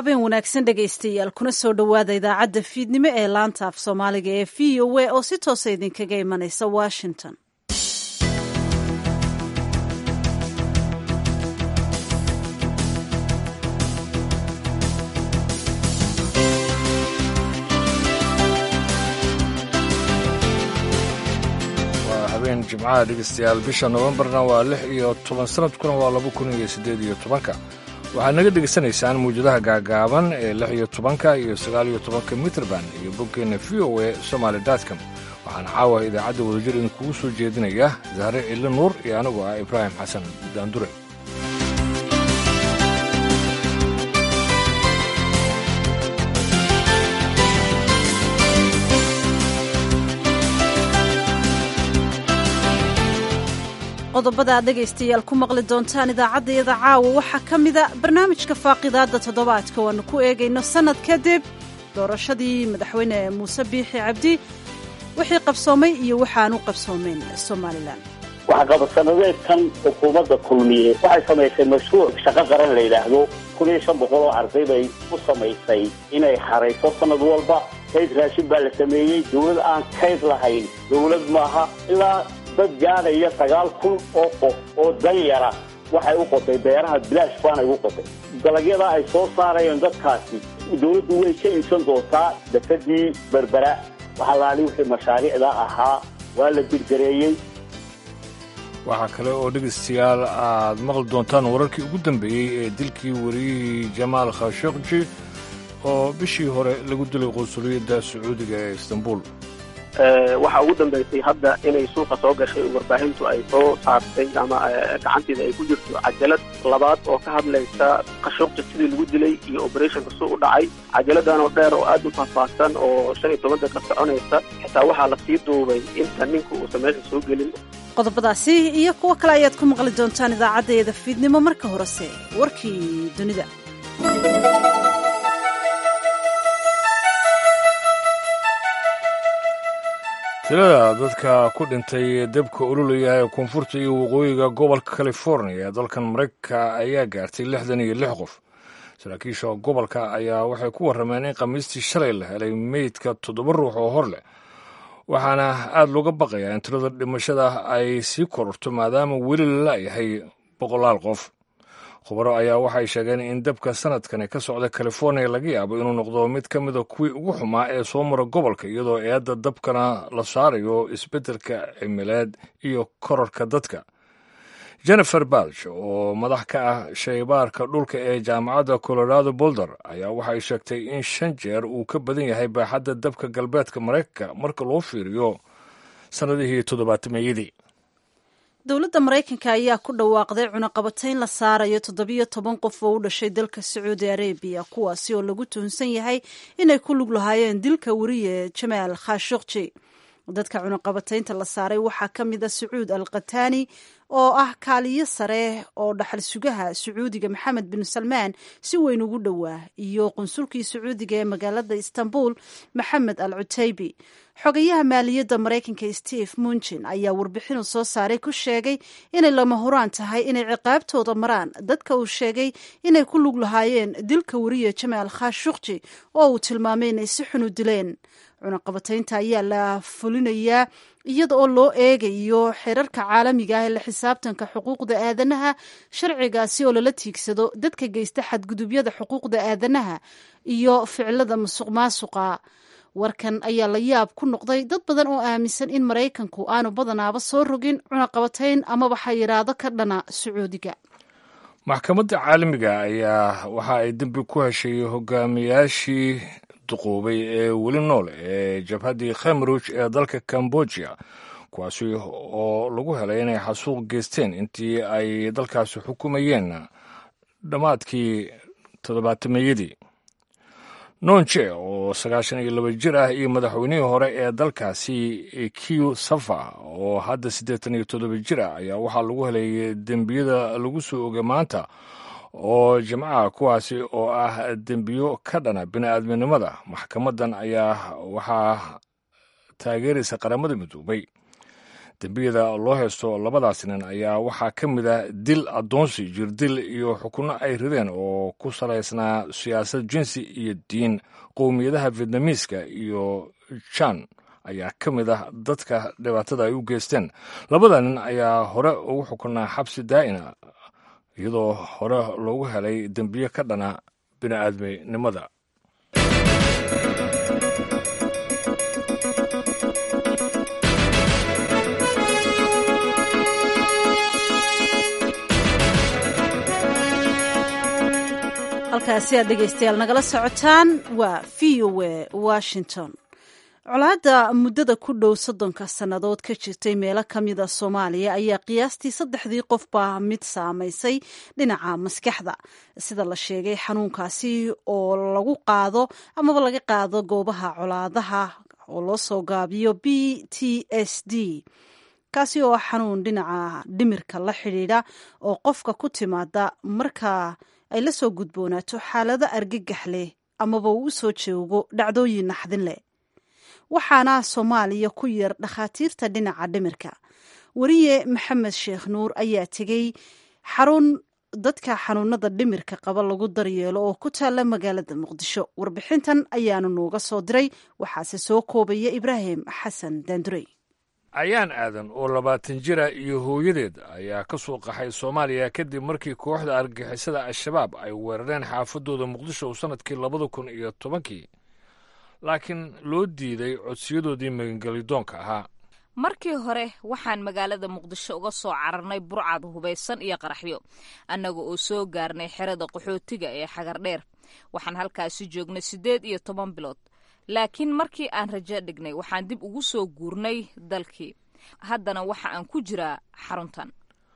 habeen wanaagsan dhegaystayaal kuna soo dhowaada idaacadda fiidnimo ee laanta af soomaaliga ee v o a oo si toosa idinkaga imanaysa washington waa habeen jimcaha dhegeystayaal bisha nofembarna waa lix iyo toban sanadkuna waa laba kun iyo siddeed iyo tobanka waxaad naga dhegaysanaysaan mawjadaha gaagaaban ee lix iyo tobanka iyo sagaal iyo tobanka mitrband iyo boggeenna v o e somaali datcom waxaan caawa idaacadda wadajir idinkugu soo jeedinaya zahre cille nuur iyo anigu ah ibraahim xasan daandure qodobada aad dhegaystayaal ku maqli doontaan idaacaddayada caawa waxaa ka mida barnaamijka faaqidaadda toddobaadka waannu ku eegayno sannad kadib doorashadii madaxweyne muuse biixi cabdi wixii qabsoomay iyo waxaan u qabsoomeyn somalilan waxqabasanadeedkan xukuumadda kulmiye waxay samaysay mashruuc shaqo qaran la yidhaahdo kun iyo shan boqol oo arday bay u samaysay inay xarayso sanad walba kayd raashin baa la sameeyey dawlad aan kayd lahayn dawlad maaha ilaa dad gaadhaya sagaal kun oo qof oo danyara waxay u qotay beeraha bilaash baanay u qotay dalagyada ay soo saarayeen dadkaasi dawladdu way ka iibsan doontaa dafadii berbera waxaa laali wixii mashaariicda ahaa waa la dirgareeyey waxaa kale oo dhegaystayaal aad maqli doontaan wararkii ugu dambeeyey ee dilkii wariyihii jamaal khashokji oo bishii hore lagu dilay qunsuliyadda sacuudiga ee istanbul waxaa ugu dambaysay hadda inay suuqa soo gashay warbaahintu ay soo saartay ama gacanteeda ay ku jirto cajalad labaad oo ka hadlaysa khashuqja sidii lagu dilay iyo operationka suu u dhacay cajaladan oo dheer oo aad u faahfaahsan oo shan iyo toban daqiiqa soconaysa xitaa waxaa la sii duubay inta ninka uusan meesha soo gelin qodobadaasi iyo kuwo kale ayaad ku maqli doontaan idaacaddeeda fiidnimo marka horese warkii dunida tirada dadka ku dhintay debka ololaya ee koonfurta iyo waqooyiga gobolka california ee dalkan maraykanka ayaa gaartay lixdan iyo lix qof saraakiisha gobolka ayaa waxay ku warrameen in khamiistii shalay la helay meydka toddoba ruux oo hor leh waxaana aada looga baqayaa in tirada dhimashada ay sii kororto maadaama weli la la'yahay boqolaal qof khubaro ayaa waxay sheegeen in dabka sanadkani ka socda california laga yaabo inuu noqdo mid ka mida kuwii ugu xumaa ee soo mara gobolka iyadoo eedda dabkana la saarayo isbeddelka cimileed iyo korarka dadka jennifer balch oo madax ka ah shaybaarka dhulka ee jaamacadda colorado bolder ayaa waxay sheegtay in shan jeer uu ka badan yahay baaxadda dabka galbeedka maraykanka marka loo fiiriyo sannadihii toddobaatameyadii dowladda maraykanka ayaa ku dhawaaqday cunaqabatayn la saarayo toddobiyo toban qof oo u dhashay dalka sacuudi arabiya kuwaasi oo lagu tuhunsan yahay inay ku lug lahaayeen dilka weriye jamaal khashukji dadka cunaqabataynta la saaray waxaa ka mid a sacuud al khataani oo ah kaaliyo sare oo dhaxal sugaha sacuudiga maxamed bin salmaan si weyn ugu dhowaa iyo qunsulkii sacuudiga ee magaalada istanbul maxamed al cutaybi xogayaha maaliyadda maraykanka steve munjin ayaa warbixinu soo saaray ku sheegay inay lama huraan tahay inay ciqaabtooda maraan dadka uu sheegay inay ku lug lahaayeen dilka weriye jamaal khashukji oo uu tilmaamay inay si xun u dileen cunaqabataynta ayaa la fulinayaa iyada oo loo eegayo xeerarka caalamiga ah ee la xisaabtanka xuquuqda aadanaha sharcigaasi oo lala tiigsado dadka geysta xadgudubyada xuquuqda aadanaha iyo ficilada musuq maasuqa warkan ayaa la yaab ku noqday dad badan oo aaminsan in maraykanku aanu badanaaba soo rogin cunaqabatayn amaba xayiraado ka dhana sacuudiga maxkamadda caalamiga ayaa waxa ay dembi ku heshay hogaamiyaashii duquubay ee weli nool ee jabhaddii khemruj ee dalka cambodia kuwaasi oo lagu helay inay xasuuq geysteen intii ay dalkaasi xukumayeen dhammaadkii toddobaatameyadii nonje oo sagaashan iyo laba jir ah iyo madaxweynihii hore ee dalkaasi q safa oo hadda siddeetan iyo toddoba jir ah ayaa waxaa lagu helay dembiyada lagu soo ogay maanta oo jimcaha kuwaasi oo ah dembiyo ka dhana bini'aadminimada maxkamaddan ayaa waxaa taageeraysa qaramada midoobay dembiyada loo haysto labadaas nin ayaa waxaa ka mid ah dil addoonsi jirdil iyo xukunno ay rideen oo ku salaysnaa siyaasad jinsi iyo diin qowmiyadaha vietnamiiska iyo jan ayaa ka mid ah dadka dhibaatada ay u geysteen labada nin ayaa hore ugu xukunaa xabsi daa'ina iyadoo hore loogu helay dembiye ka dhana bini'aadminimada halkaasi aad dhegaystayaal nagala socotaan waa v o a washington colaadda muddada ku dhow soddonka sannadood ka jirtay meelo ka mida soomaaliya ayaa qiyaastii saddexdii qofba mid saamaysay dhinaca maskaxda sida la sheegay xanuunkaasi oo lagu qaado amaba laga qaado goobaha colaadaha oo loo soo gaabiyo b t s d kaasi oo xanuun dhinaca dhimirka la xidhiidha oo qofka ku timaada marka ay la soo gudboonaato xaalado argagax leh amaba uu u soo joogo dhacdooyin naxdin leh waxaana soomaaliya ku yar dhakhaatiirta dhinaca dhimirka weriye maxamed sheekh nuur ayaa tegey xarun dadka xanuunada dhimirka qaba lagu daryeelo oo ku taalla magaalada muqdisho warbixintan ayaanu nooga soo diray waxaase soo koobaya ibraahim xasan daandurey ayaan aadan oo labaatan jira iyo hooyadeed ayaa ka soo qaxay soomaaliya kadib markii kooxda argagixisada al-shabaab ay weerareen xaafadooda muqdisho sannadkii labada kun iyo tobankii laakiin loo diiday codsiyadoodii magangelidoonka ahaa markii hore waxaan magaalada muqdisho uga soo cararnay burcad hubaysan iyo qaraxyo annaga oo soo gaarnay xerada qaxootiga ee xagardheer waxaan halkaasi joognay siddeed iyo toban bilood laakiin markii aan rajo dhignay waxaan dib ugu soo guurnay dalkii haddana waxa aan ku jiraa xaruntan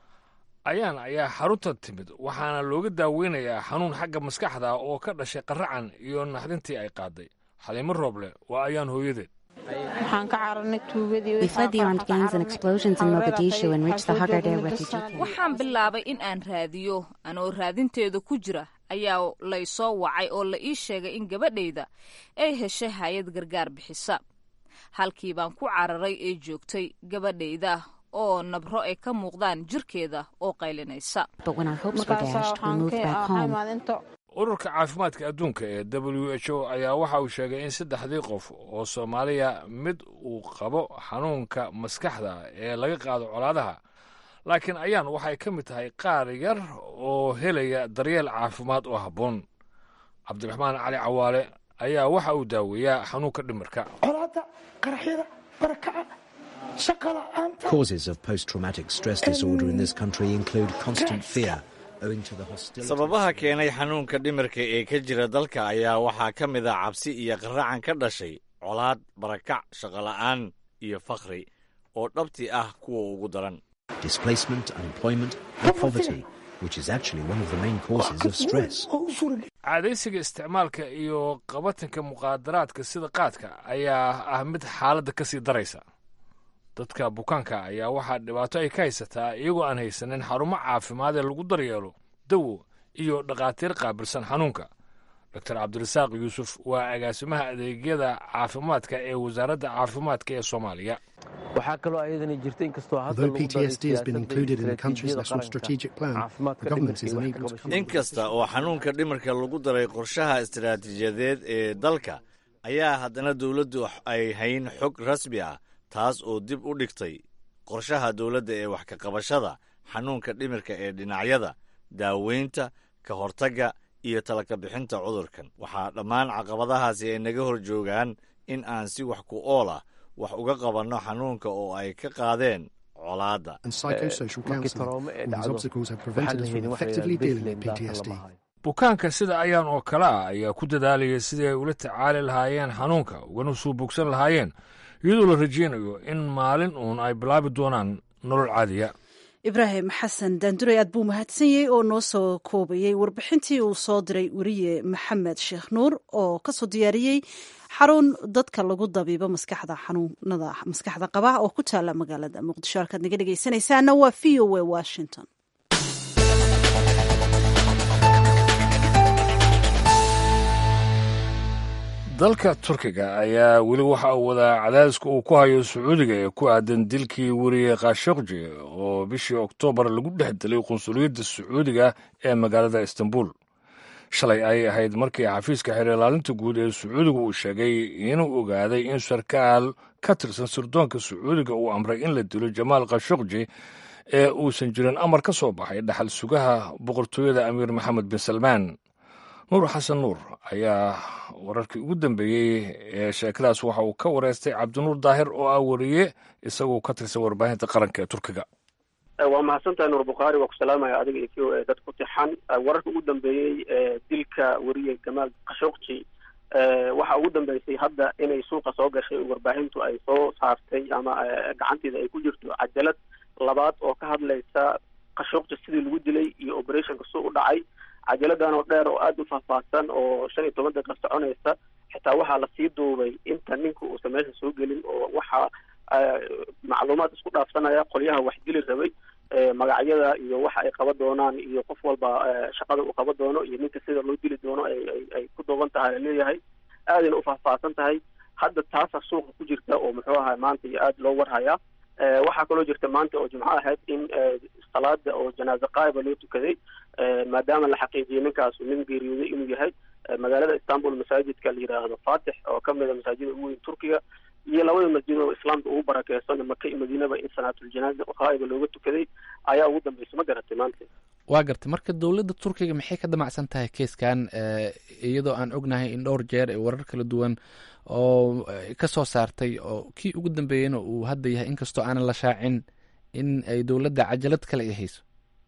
ayaan ayaa xaruntan timid waxaana looga daaweynayaa xanuun xagga maskaxda oo ka dhashay qaracan iyo naxdintii ay qaaday xaliimo rooble waa ayaan hooyadeed waxaan ka cararnay We fled the armed gangs and explosions in Mogadishu and reached the Hagardere refugee camp. waxaan bilaabay in aan raadiyo anoo raadinteeda ku jira ayaa laysoo wacay oo la ii sheegay in gabadhayda ay heshay hay-ad gargaar bixisa halkii baan ku cararay ee joogtay gabadhayda oo nabro ay ka muuqdaan jirkeeda oo qaylinaysa But when our hopes were dashed, we moved back home. ururka caafimaadka adduunka ee w h o ayaa waxa uu sheegay in saddexdii qof oo soomaaliya mid uu qabo xanuunka maskaxda ee laga qaado colaadaha laakiin ayaan waxay ka mid tahay qaar yar oo helaya daryeel caafimaad oo habboon cabdiraxmaan cali cawaale ayaa waxa uu daaweeyaa xanuunka dhimirka colaadda qaraxyada barakaca shaqa la'aanta Causes of post traumatic stress disorder in this country include constant fear owing to the hostility. sababaha keenay xanuunka dhimirka ee ka jira dalka ayaa waxaa ka mid ah cabsi iyo qaracan ka dhashay colaad barakac shaqola'aan iyo fakhri oo dhabti ah kuwa ugu daran displacement, unemployment, and poverty, which is actually one of the main causes of stress. oo u suuragelin caadaysiga isticmaalka iyo qabatanka muqaadaraadka sida qaadka ayaa ah mid xaaladda ka sii daraysa dadka bukaanka ayaa waxaa dhibaato ay ka haysataa iyagoo aan haysanin xarumo caafimaad ee lagu daryeelo dawo iyo dhakhaatiir qaabilsan xanuunka doctor cabdirasaaq yuusuf waa agaasimaha adeegyada caafimaadka ee wasaaradda caafimaadka ee soomaaliya waxaa kaloo ayadana jirta inkastoo hadda Although lagu daray PTSD has been included in the country's istaraatiijiyada national qaranka strategic plan, caafimaadka the government dhimirka is iyo unable wax to ka qabashada. in kasta oo xanuunka dhimirka lagu daray qorshaha istiraatiijiyadeed ee dalka ayaa haddana dowladdu ay hayn xog rasmi ah taas oo dib u dhigtay qorshaha dowladda ee wax ka qabashada xanuunka dhimirka ee dhinacyada daaweynta ka hortagga iyo talaka bixinta cudurkan waxaa dhammaan caqabadahaasi ay naga hor joogaan in aan si wax ku ool ah wax uga qabanno xanuunka oo ay ka qaadeen colaadda and psychosocial markii counselling. taroome ee And these dhacdo obstacles have waxaa prevented la us helin from waxa la effectively yidhahda dealing with baseline data PTSD. lama hayo bukaanka sida ayaan oo kale ah ayaa ku dadaalaya sidii ay ula tacaali lahaayeen xanuunka ugana suu bogsan lahaayeen iyadoo la rajaynayo in maalin uun ay bilaabi doonaan nolol caadiya ibraahim xasan daandurey aad buu mahadsan yahay oo noo soo koobayey warbixintii uu soo diray weriye maxamed sheekh nuur oo kasoo diyaariyey xarun dadka lagu dabiibo maskaxda xanuunada maskaxda qaba oo ku taala magaalada muqdisho halkaad naga dhegeysanaysaana waa v o a washington dalka turkiga ayaa weli waxa uu wadaa cadaadiska uu ku hayo sacuudiga ee ku aadan dilkii weriye khashokji oo bishii oktoobar lagu dhex dilay qunsuliyadda sacuudiga ee magaalada istanbul shalay ayay ahayd markii xafiiska xeer ilaalinta guud ee sacuudiga uu sheegay inuu ogaaday in sarkaal ka tirsan sirdoonka sacuudiga uu amray in la dilo jamaal khashokji ee uusan jirin amar ka soo baxay dhaxal sugaha boqortooyada amiir maxamed bin salmaan nuur xasan nuur ayaa wararkii ugu dambeeyey ee sheekadaas waxa uu ka wareystay cabdinuur daahir oo ah wariye isagoo ka tirsan warbaahinta qaranka ee turkiga waa mahadsantahay nuur bukhaari waa ku salaamaya adiga iyo kii dad ku tixan wararka ugu dambeeyey ee dilka weriye jamaal khashokji waxa ugu dambeysay hadda inay suuqa soo gashay warbaahintu ay soo saartay ama gacanteeda ay ku jirto cajalad labaad oo ka hadlaysa khashokji sidii lagu dilay iyo operationka suu u dhacay cajaladan oo dheer oo aada u faahfaahsan oo shan iyo toban daqiiq soconaysa xitaa waxaa lasii duubay inta ninka uusan meesha soo gelin oo waxaa macluumaad isku dhaafsanaya qolyaha wax dili rabay magacyada iyo waxa ay qaba doonaan iyo qof walba shaqada uu qaba doono iyo ninka sida loo dili doono ay ku duuban tahay laleeyahay aadayna u faahfaahsan tahay hadda taasa suuqa ku jirta oo muxuu ahaa maanta iyo aada loo warhayaa waxaa kaloo jirta maanta oo jimco ahayd in salaada oo janaaze qaaiba loo tukaday maadaama la xaqiijiyay ninkaasu nin geeriyooday inuu yahay magaalada istanbul masaajidka la yidhaahdo fatix oo kamid a masaajida ugu weyn turkiga iyo labada masjid oo islaamka ugu barakeysan maka iyo madiinaba in salaatuljanaaza qaaiba looga tukaday ayaa ugu dambeysay ma garatay maanta waa gartay marka dowladda turkiga maxay ka damacsan tahay keiskan iyadoo aan ognahay in dhowr jeer ee warar kala duwan oo ka soo saartay oo kii ugu dambeeyeyna uu hadda yahay inkastoo aanan la shaacin in ay dowladda cajalad kale ay hayso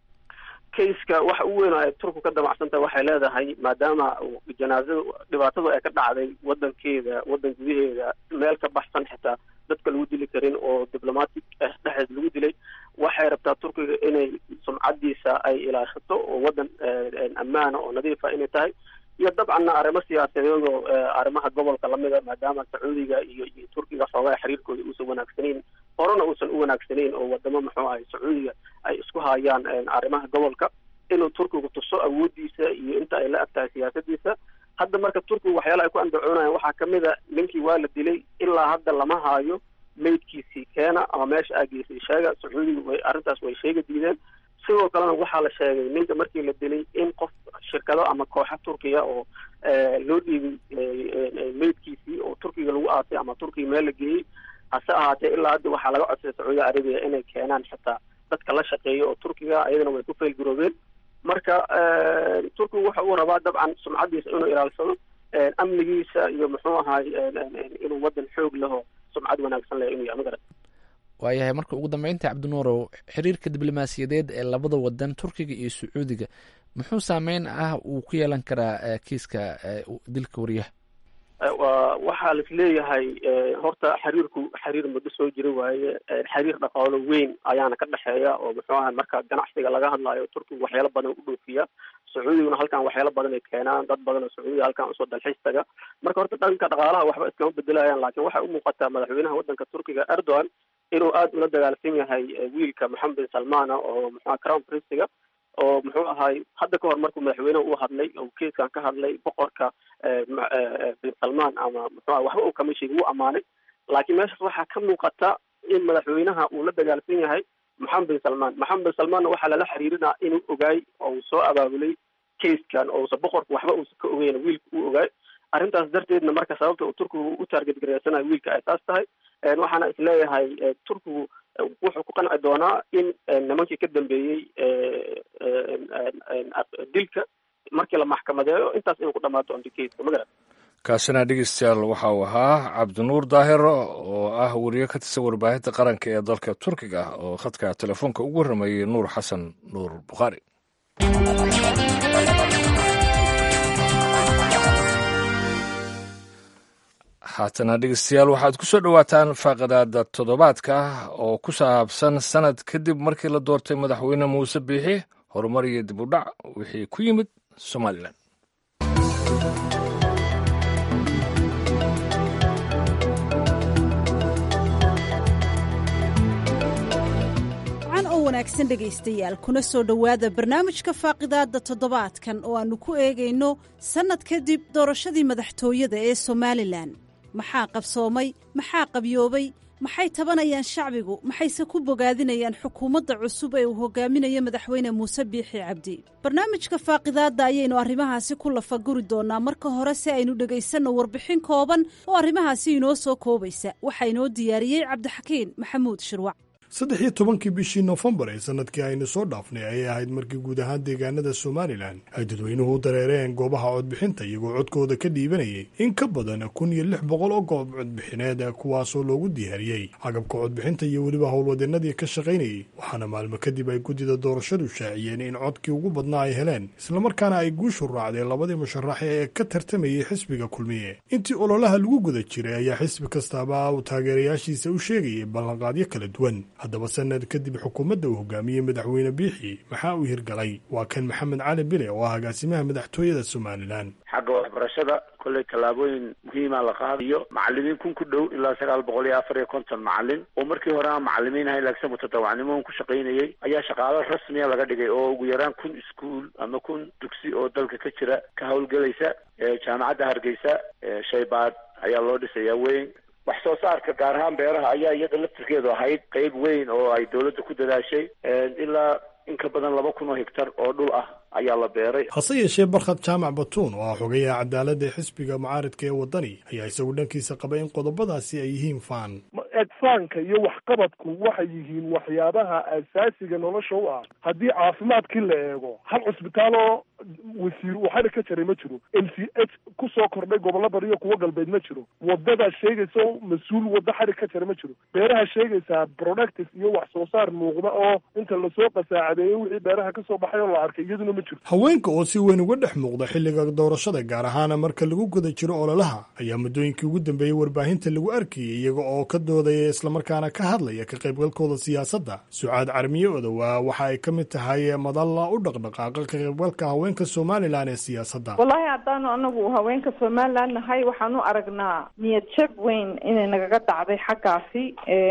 kaiska waxa ugu weyn ay turku ka damacsan tahay waxay leedahay maadaama janaazada dhibaatadu ay ka dhacday wadankeeda wadan gudaheeda meel ka baxsan xitaa dadka lagu dili karin oo diblomatic ah dhexdeed lagu dilay waxay rabtaa turkiga inay sumcadiisa ay ilaashato oo wadan ammaana oo nadiifa inay tahay iyo dabcanna arrimo siyaasadeed oo arrimaha gobolka lamida maadaama sacuudiga iyo iyo turkiga xoogaa xiriirkooda uusan wanaagsanayn horena uusan u wanaagsanayn oo wadamo muxuu ahay sacuudiga ay isku hayaan arrimaha gobolka inuu turkigu tuso awoodiisa iyo inta ay la ag tahay siyaasadiisa hadda marka turkigu waxyaala ay ku andacoonayan waxaa kamid a ninkii waa la dilay ilaa hadda lama haayo meydkiisii keena ama meesha aageysay sheega sacuudiga way arrintaas way sheega diideen sidoo kalena waxaa la sheegay ninka markii la dilay in qof shirkado ama kooxa turkiya oo loo dhiibay meydkiisii oo turkiga lagu aasay ama turkiga meel la geeyey hase ahaatee ilaa hadda waxaa laga codsaday sacuudi arabiya inay keenaan xitaa dadka la shaqeeya oo turkiga ayadana way ku faylgaroobeen marka turkigu waxa uu rabaa dabcan sumcadiisa inuu ilaalsado amnigiisa iyo muxuu ahaay inuu wadan xoog laho sumcad wanaagsan leh inuu yahay magarat waayahay marka ugu dambeynta cabdinuurow xiriirka diblomaasiyadeed ee labada wadan turkiga iyo sacuudiga muxuu saameyn ah uu ku yeelan karaa kiiska dilka wariyaha waxaa las leeyahay horta xiriirku xiriir muddo soo jira waaye xiriir dhaqaalo weyn ayaana ka dhexeeya oo muxuu ahay marka ganacsiga laga hadlayo turkigu waxyaalo badan u dhoofiya sacuudiguna halkan waxyaalo badan ay keenaan dad badan oo sacuudiga halkan usoo dalxiis taga marka horta dhanka dhaqaalaha waxba iskama bedelayaan laakiin waxay u muuqataa madaxweynaha wadanka turkiga erdogan inuu aada ula dagaalsan yahay wiilka maxamed bin salmana oo muxua crown prinsiga oo muxuu ahay hadda ka hor markuu madaxweyneha uu hadlay oo keiskan ka hadlay boqorka bin salman ama muxua waxba uu kama sheegin wuu ammaanay laakiin meeshaas waxaa ka muuqata in madaxweynaha uu la dagaalsan yahay maxamed bin salman maxamed bin salmanna waxaa lala xiriirinaa inuu ogaay oo uu soo abaabulay kaiskan oo usa boqorka waxba uusan ka ogeyn wiilka uu ogaay arrintaas darteedna marka sababta uu turkigu u taarget gareysanayo wiilka ay taas tahay waxaana isleeyahay turkigu wuxuu ku qanci doonaa in nimankii ka dambeeyey dilka markii la maxkamadeeyo intaas inuu ku dhamaato ondikeyska magarat kaasina dhegeystayaal waxa uu ahaa cabdinuur daahir oo ah wariye ka tirsan warbaahinta qaranka ee dalka turkiga oo khadka telefoonka ugu warramayey nuur xasan nuur bukhaari haatana dhegeystayaal waxaad ku soo dhowaataan faaqadaada toddobaadka oo ku saabsan sanad kadib markii la doortay madaxweyne muuse biixi horumar iyo dib u dhac wixii ku yimid somalilan wanaagsan dhegaystayaal kuna soo dhowaada barnaamijka faaqidaadda toddobaadkan oo aannu ku eegayno sannad kadib doorashadii madaxtooyada ee somalilan maxaa qabsoomay maxaa qabyoobay maxay tabanayaan shacbigu maxayse ku bogaadinayaan xukuumadda cusub ee uu hogaaminayo madaxweyne muuse biixi cabdi barnaamijka faaqidaadda ayaynu arrimahaasi ku lafaguri doonnaa marka hore si aynu dhegaysanno warbixin kooban oo arrimahaasi inoo soo koobaysa waxaa inoo diyaariyey cabdixakiin maxamuud shirwac saddex iyo tobankii bishii nofembar ee sanadkii aynu soo dhaafnay ayay ahayd markii guud ahaan deegaanada somalilan ay dadweynuhu u dareereen goobaha codbixinta iyagoo codkooda ka dhiibanayay in ka badan kun iyo lix boqol oo goob codbixineed kuwaasoo loogu diyaariyey agabka codbixinta iyo weliba howlwadeenadii ka shaqaynayay waxaana maalmo kadib ay guddida doorashadu shaaciyeen in codkii ugu badnaa ay heleen islamarkaana ay guushu raacdeen labadii musharaxe ee ka tartamayay xisbiga kulmiye intii ololaha lagu guda jiray ayaa xisbi kastaaba uu taageerayaashiisa u sheegayay ballanqaadyo kala duwan haddaba sanad kadib xukuumadda uu hogaamiyey madaxweyne biixi maxaa uu hirgalay waa kan maxamed cali bile oo ah agaasimaha madaxtooyada somalilan xagga waxbarashada kolley tallaabooyin muhiima la qaadayo macalimiin kun ku dhow ilaa sagaal boqol iyo afar iyo konton macalin oo markii hore aan macalimiin ahayn laakiin mutadawacnimo ku shaqaynayay ayaa shaqaalo rasmiya laga dhigay oo ugu yaraan kun iskuol ama kun dugsi oo dalka ka jira ka howlgelaysa jaamacadda hargeysa shaybaad ayaa loo dhisayaa weyn wax soo saarka gaar ahaan beeraha ayaa iyada laftirkeedu ahayd qeyb weyn oo ay dowladda ku dadaashay ilaa in ka badan laba kun oo hegtar oo dhul ah ayaa la beeray hase yeeshee barkhad jaamac batuun oo ah xogayaha cadaaladda ee xisbiga mucaaridka ee waddani ayaa isagu dhankiisa qaba in qodobadaasi ay yihiin faan egfaanka iyo waxqabadku waxay yihiin waxyaabaha asaasiga nolosha u ah haddii caafimaadkii la eego hal cusbitaal oo wasiir uu xadhig ka jaray ma jiro m c h ku soo kordhay gobollo bari iyo kuwo galbeed ma jiro waddadaa sheegaysa oo mas-uul waddo xadhig ka jara ma jiro beeraha sheegaysaa productive iyo wax soo saar muuqda oo inta lasoo qasaacadeeyey wixii beeraha ka soo baxay oo la arkay iyaduna ma jiro haweenka oo si weyn uga dhex muuqda xilliga doorashada gaar ahaana marka lagu guda jiro ololaha ayaa muddooyinkii ugu dambeeyey warbaahinta lagu arkayay iyaga oo ka doodaya islamarkaana ka hadlaya ka qaybgalkooda siyaasadda sucaad carmiye odowa waxa ay ka mid tahay madalla u dhaqdhaqaaqa ka qaybgalka haweenka somalilan ee siyaasadda wallaahi haddaanu anagu haweenka somalilan nahay waxaan u aragnaa niyad jab weyn inay nagaga dhacday xaggaasi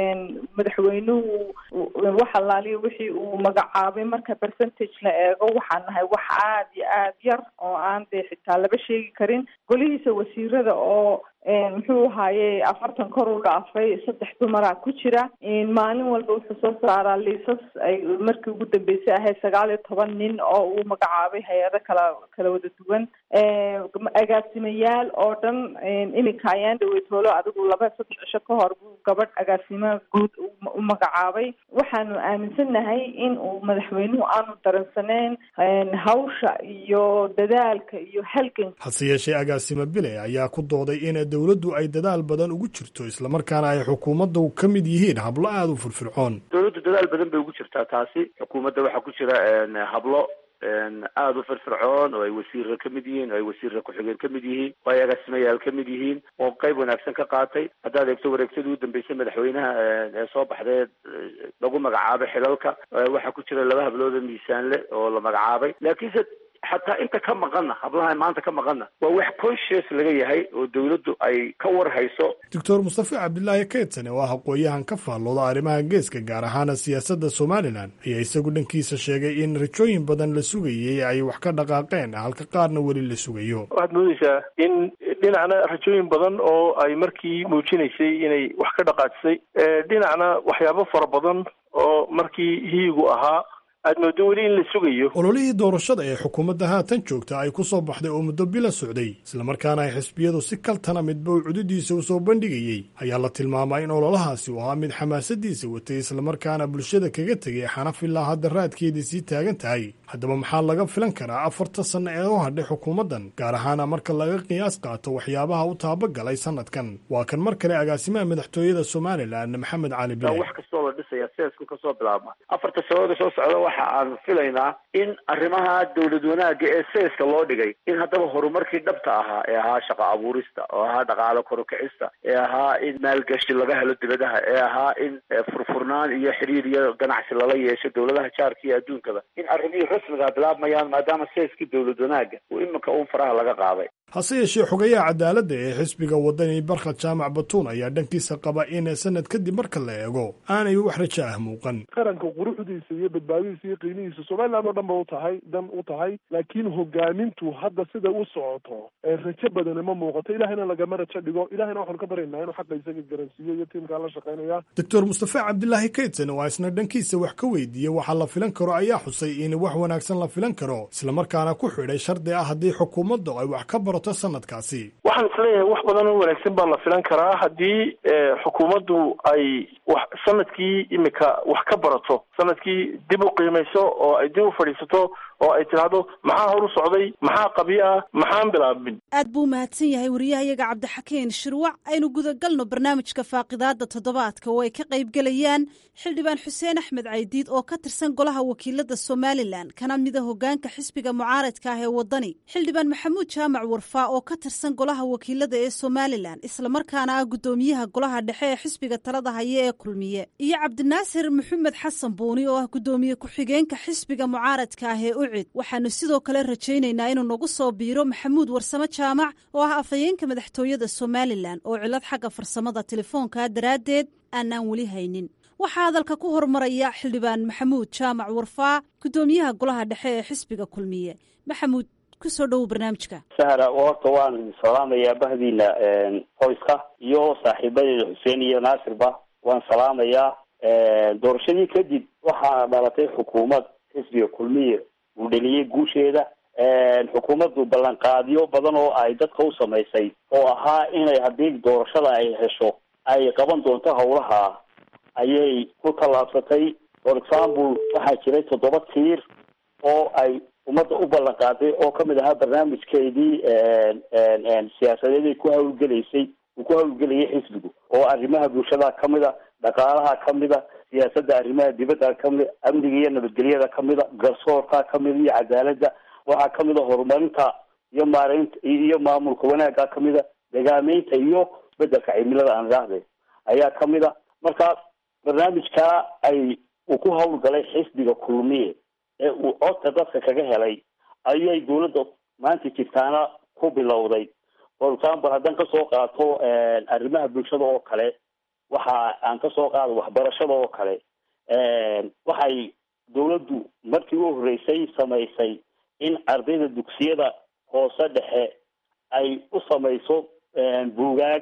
madaxweynuhu wax allaaliya wixii uu magacaabay marka percentage la eego waxaan nahay wax aada iyo aad yar oo aan dee xitaa laba sheegi karin golihiisa wasiirada oo muxuu ahaaye afartan kor u dhaafay saddex dumaraa ku jira maalin walba wuxuu soo saaraa liisas ay markii ugu dambeysay ahayd sagaal iyo toban nin oo uu magacaabay hay-ado kala kala wada duwan agaasimayaal oo dhan iminka ayaan dhaweytoolo adigu laba saddex cisho ka hor buu gabadh agaasimo guud u magacaabay waxaanu aaminsannahay in uu madaxweynuhu aanu daransaneyn hawsha iyo dadaalka iyo halganka hase yeeshee agaasimo bile ayaa ku dooday in dowladdu ay dadaal badan ugu jirto islamarkaana ay xukuumaddu ka mid yihiin hablo aada u firfircoon dowladdu dadaal badan bay ugu jirtaa taasi xukuumadda waxaa ku jira hablo aada u firfircoon oo ay wasiirra ka mid yihiin oo ay wasiirra ku-xigeen ka mid yihiin oo ay agaasimayaal ka mid yihiin oo qayb wanaagsan ka qaatay haddaad eegto wareegtadii u dambeysay madaxweynaha ee soo baxdee lagu magacaabay xilalka waxaa ku jira laba hablooda miisaanle oo la magacaabay laakiinse xataa inta ka maqanna hablaha maanta ka maqanna waa wax conscious laga yahay oo dowladdu ay ka war hayso doctor mustafe cabdilaahi keydsane oo ah aqooyahan ka faallooda arrimaha geeska gaar ahaana siyaasadda somalilan ayaa isagu dhankiisa sheegay in rajooyin badan la sugayay ay wax ka dhaqaaqeen halka qaarna weli la sugayo waxaad moodeysaa in dhinacna rajooyin badan oo ay markii muujinaysay inay wax ka dhaqaajisay dhinacna waxyaabo fara badan oo markii hiigu ahaa aad moodo weli in la sugayo ololihii doorashada ee xukuumadda haatan joogta ay ku soo baxday oo muddo bila socday islamarkaana ay xisbiyadu si kaltana midba uu cududiisa u soo bandhigayey ayaa la tilmaamaa in ololahaasi uu ahaa mid xamaasadiisa watay islamarkaana bulshada kaga tegay xanaf ilaa hadda raadkeedii sii taagan tahay haddaba maxaa laga filan karaa afarta sanno ee u hadhay xukuumaddan gaar ahaana marka laga qiyaas qaato waxyaabaha u taabagalay sanadkan waa kan mar kale agaasimaha madaxtooyada somalilan maxamed cali bile wax kastoo la dhisaya seesku kasoo bilaabma afarta sanooda soo socda waxa aan filaynaa in arrimaha dowlad wanaagga ee seeska loo dhigay in haddaba horumarkii dhabta ahaa ee ahaa shaqo abuurista oo ahaa dhaqaalo korukicista ee ahaa in maalgashi laga helo dibadaha ee ahaa in furfurnaan iyo xiriir iyo ganacsi lala yeesho dowladaha jaarka iyo adduunkaba in arrimihii rasmiga bilaabmayaan maadaama seeskii dowlad wanaagga uu iminka uun faraha laga qaaday hase yeeshee xogayaha cadaaladda ee xisbiga wadani barkhad jaamac batuun ayaa dhankiisa qaba in sanad kadib marka la eego aanay wax rajo ah muuqan qaranka quruxdiisa iyo badbaadadiisa iyo qiimihiisa somaliland oo dhan ba u tahay dan u tahay laakiin hogaamintu hadda sida u socoto rajo badani ma muuqato ilahayna lagama rajo dhigo ilahayna waxaanu ka baryaynaa inuu xaqa isaga garansiiyo iyo tiimkaa la shaqaynaya doctor mustafa cabdilaahi kaydsan oo isna dhankiisa wax ka weydiiyey waxa la filan karo ayaa xusay in wax wanaagsan la filan karo islamarkaana ku xidhay shardi ah haddii xukuumaddu ay wax ka barato sanadkaasi waxaan isleeyahay wax badan oo wanaagsan baa la filan karaa haddii xukuumaddu ay wax sanadkii imika wax ka barato sanadkii dib u qiimayso oo ay dib u fadhiisato oo ay tidhaahdo maxaa hor u socday maxaa qabyo ah maxaan bilaabin aad buu umahadsan yahay wariyahayaga cabdixakiin shirwac aynu gudagalno barnaamijka faaqidaada toddobaadka oo ay ka qaybgelayaan xildhibaan xuseen axmed caydiid oo ka tirsan golaha wakiilada somalilan kana mida hogaanka xisbiga mucaaradka ah ee wadani xildhibaan maxamuud jaamac warfaa oo ka tirsan golaha wakiilada ee somalilan islamarkaana ah guddoomiyaha golaha dhexe ee xisbiga talada haya ee kulmiye iyo cabdinaasir maxamed xasan buuni oo ah guddoomiye ku-xigeenka xisbiga mucaaradka ah ee ucid waxaanu sidoo kale rajaynaynaa inuu nagu soo biiro maxamuud warsame jaamac oo ah afhayeenka madaxtooyada somalilan oo cilad xagga farsamada telefoonka daraaddeed aanaan weli haynin waxaa hadalka ku hormaraya xildhibaan maxamuud jaamac warfaa guddoomiyaha golaha dhexe ee xisbiga kulmiye maxamuud kusoo dhowow barnaamijka sahra horta waan salaamayaa bahdiina qoyska iyo saaxiibadeeda xuseen iyo naasirba waan salaamayaa doorashadii kadib waxaa dhalatay xukuumad xisbiga kulmiye uu dheliyey guusheeda xukuumaddu ballanqaadyo badan oo ay dadka u samaysay oo ahaa inay haddii doorashada ay hesho ay qaban doonto howlaha ayay ku tallaabsatay for example waxaa jiray toddoba tiir oo ay ummadda u ballan qaaday oo kamid ahaa barnaamijkeedii siyaasadeed ay ku hawlgelaysay uu ku hawlgelayay xisbigu oo arrimaha bulshada kamida dhaqaalaha kamida siyaasadda arrimaha dibadda kamid amniga iyo nabadgelyada kamida garsoorka kamida iyo cadaaladda waxaa kamida horumarinta iyo maareynta iyo maamulka wanaagga kamida degaameynta iyo isbedelka cimilada aan idhaahde ayaa kamida marka barnaamijkaa ay uu ku hawlgalay xisbiga kulmiye ee uu codka dadka kaga helay ayay dawladda maanta jirtaana ku bilowday for example haddaan kasoo qaato arrimaha bulshada oo kale waxa aan kasoo qaado waxbarashada oo kale waxay dawladdu markii u horreysay samaysay in ardayda dugsiyada hoose dhexe ay u samayso buugaag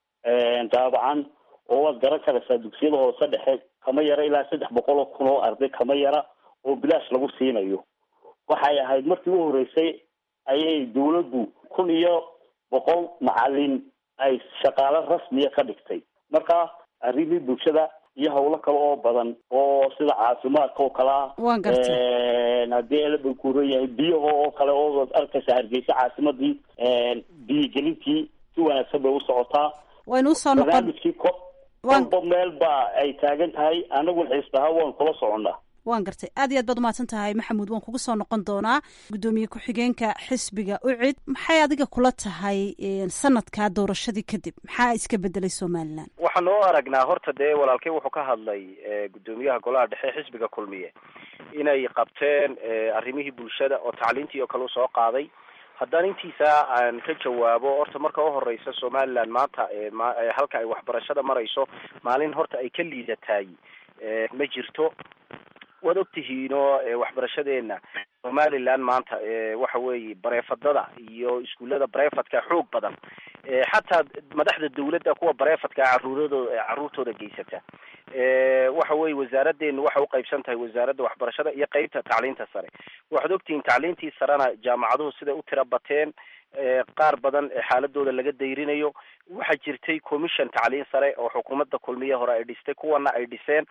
daabacan oo waad garan karaysaa dugsiyada hoose dhexe kama yara ilaa saddex boqol oo kun oo arday kama yara oo bilaash lagu siinayo waxay ahayd markii u horreysay ayay dawladdu kun iyo boqol macalin ay shaqaalo rasmiya ka dhigtay marka arrimii bulshada iyo hawlo kale oo badan oo sida caafimaadka oo kale ah waan gartay haddii elaba kuuran yahay biyaha oo kale oo arkaysa hargeysa caasimadii biyigelintii si wanaagsan bay u socotaa waynu usoo noqon barnaamijkii ko kolba meel baa ay taagan tahay anaguna xiisbaha waan kula soconnaa waan gartay aad iyo aad baad umahadsan tahay maxamuud waan kugu soo noqon doonaa guddoomiye ku-xigeenka xisbiga ucid maxay adiga kula tahay sanadkaa doorashadii kadib maxaa iska bedelay somalilan waxaan oo aragnaa horta dee walaalkey wuxuu ka hadlay guddoomiyaha golaha dhexe xisbiga kulmiye inay qabteen arrimihii bulshada oo tacliintii oo kale usoo qaaday haddaan intiisa aan ka jawaabo horta marka uhoreysa somaliland maanta halka ay waxbarashada marayso maalin horta ay ka liidataay ma jirto waad ogtihiinoo waxbarashadeena somaliland maanta waxa weeye bareefadada iyo iskuullada bareefadka xoog badan xataa madaxda dawladda kuwa bareefadka caruuradooda caruurtooda geysata waxa weye wasaaradeenu waxay uqaybsan tahay wasaaradda waxbarashada iyo qeybta tacliinta sare waxaad ogtihiin tacliintii sarena jaamacaduhu siday u tira bateen qaar badan xaaladooda laga dayrinayo waxaa jirtay commission tacliin sare oo xukuumadda kulmiye hore ay dhistay kuwana ay dhiseen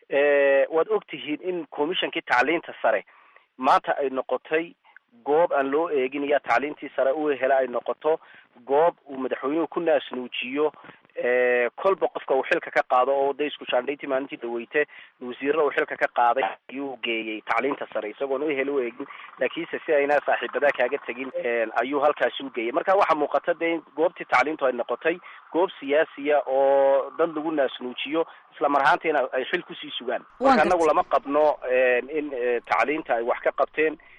waad ogtihiin in commissionkii tacliinta sare maanta ay noqotay goob aan loo eegin iya tacliintii sare u hela ay noqoto goob uu madaxweynuhu ku naasnuujiyo kolba qofka uu xilka ka qaado oo de isku shaandhayntii maalintii dhaweyte wasiirada uu xilka ka qaaday ayuu geeyey tacliinta sare isagoon u hel u eegin laakiinse si ayna saaxiibadaa kaaga tegin ayuu halkaasi u geeyay marka waxaa muuqata de in goobtii tacliintu ay noqotay goob siyaasiya oo dad lagu naasnuujiyo isla mar ahaantiina ay xil kusii sugaan marka anagu lama qabno in tacliinta ay wax ka qabteen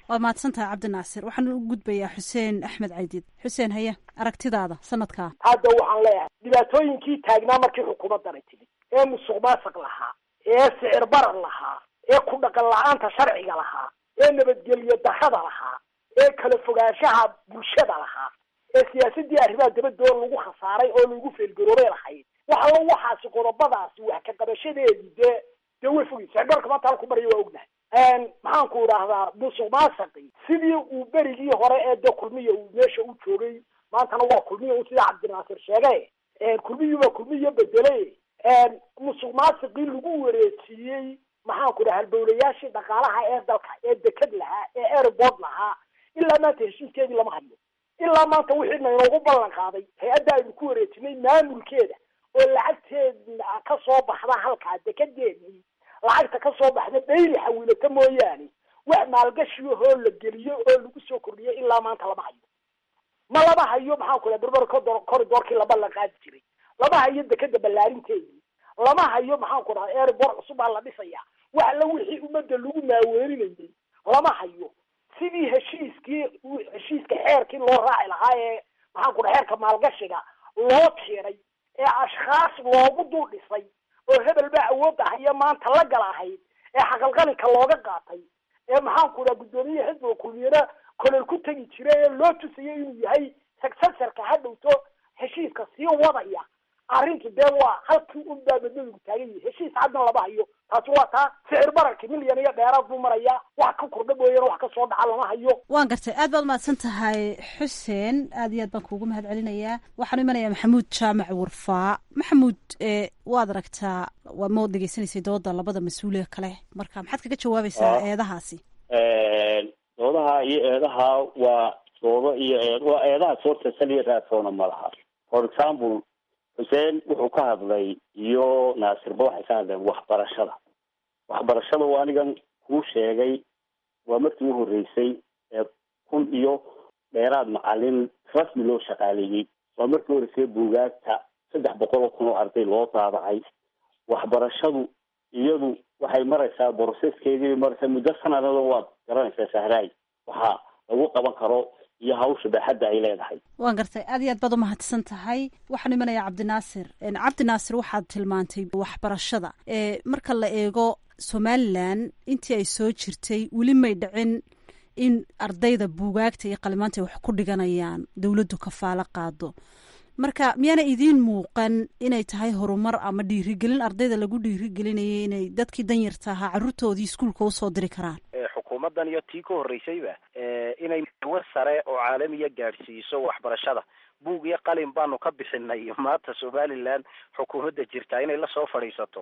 waad mahadsan tahay cabdinaasir waxaan u gudbayaa xuseen axmed caydiid xuseen haye aragtidaada sanadkaa hadda waxaan leeyahay dhibaatooyinkii taagnaa markii xukuumaddanay timid ee musuq maasuq lahaa ee sicir barar lahaa ee ku dhaqan la-aanta sharciga lahaa ee nabadgelyo darrada lahaa ee kala fogaanshaha bulshada lahaa ee siyaasadii arrimaha dabadoo lagu khasaaray oo lagu feelgaroobay lahayd waxallo waxaasi qodobadaasi wax ka qabashadeedii dee dee way fogay sicirbararka maanta halku maraya waa ognahay maxaanku idhaahdaa musuq maasaqi sidii uu berigii hore ee dee kulmiya uu meesha u joogay maantana waa kulmiya u sida cabdinaasir sheegay kulmiyuba kulmiya bedelay musuq maasiqii lagu wareejiyey maxaanku dhaha halbowlayaashii dhaqaalaha ee dalka ee deked lahaa ee airport lahaa ilaa maanta heshiiskeedii lama hayo ilaa maanta wixii naynoogu ballan qaaday hay-adda aynu ku wareejinay maamulkeeda oo lacagteeda ka soo baxda halkaa dekedeedii lacagta ka soo baxda dhayli xawiilata mooyaane wax maalgashiyahoo la geliyo oo lagu soo kordhiyo ilaa maanta lama hayo ma lama hayo maxaanku dhaha berber corridorkii la ballan qaadi jiray lama hayo dekeda ballaarinteedii lama hayo maxaanku dhaha airport cusub baa la dhisaya wax alla wixii ummadda lagu maaweerinayay lama hayo sidii heshiiskii heshiiska xeerkii loo raaci lahaa ee maxaanku dhaha xeerka maalgashiga loo tiiray ee ashkhaas loogu dul dhisay oo hebel baa awoodda haya maanta la gal ahayd ee xaqalqalinka looga qaatay ee maxaanku dhaha guddoomiye xisbiga kulmiyana kolol ku tegi jira ee loo tusayay inuu yahay successorka hadhowto heshiiska sii wadaya arrintu dee waa halkii un baa madmadigu taagan yahay heshiis caddan lama hayo taasi waa taa sicir bararki milyan iyo dheeraad buu marayaa wax ka kordha mooyana wax ka soo dhaca lama hayo waan gartay aad baad mahadsan tahay xuseen aad iyo aad baan kuugu mahad celinayaa waxaan imanayaa maxamuud jaamac warfaa maxamuud waad aragtaa waa ma dhegeysanaysay dooda labada mas-uuliga kale marka maxaad kaga jawaabaysaa eedahaasi doodaha iyo eedaha waa doodo iyo eed waa eedaha soorta saliya raadsoona ma laha for example xuseen wuxuu ka hadlay iyo naasirba waxay ka hadleen waxbarashada waxbarashada waa anigan kuu sheegay waa markii u horreysay ee kun iyo dheeraad macalin rasmi loo shaqaaleeyey waa markii horreysay buugaagta saddex boqol oo kun oo arday loo daabacay waxbarashadu iyadu waxay maraysaa boroseskeedii maraysaa muddo sanadada waad garanaysaa sahraay waxaa lagu qaban karo iyo hawsha baaxadda ay leedahay waan gartay aad iyo aad baad umahadsan tahay waxaan imanayaa cabdinaasir cabdinaasir waxaad tilmaantay waxbarashada marka la eego somalilan intii ay soo jirtay weli may dhicin in ardayda buugaagta iyo qalimaanta ay wax ku dhiganayaan dowladdu kafaalo qaado marka miyaana idiin muuqan inay tahay horumar ama dhiirigelin ardayda lagu dhiirigelinayay inay dadkii danyarta ahaa carruurtoodii iskuulka usoo diri karaan xukuumaddan iyo tii ka horreysayba inay war sare oo caalamiya gaadhsiiso waxbarashada buug iyo qalin baanu ka bixinay maanta somaliland xukuumadda jirta inay lasoo fadhiisato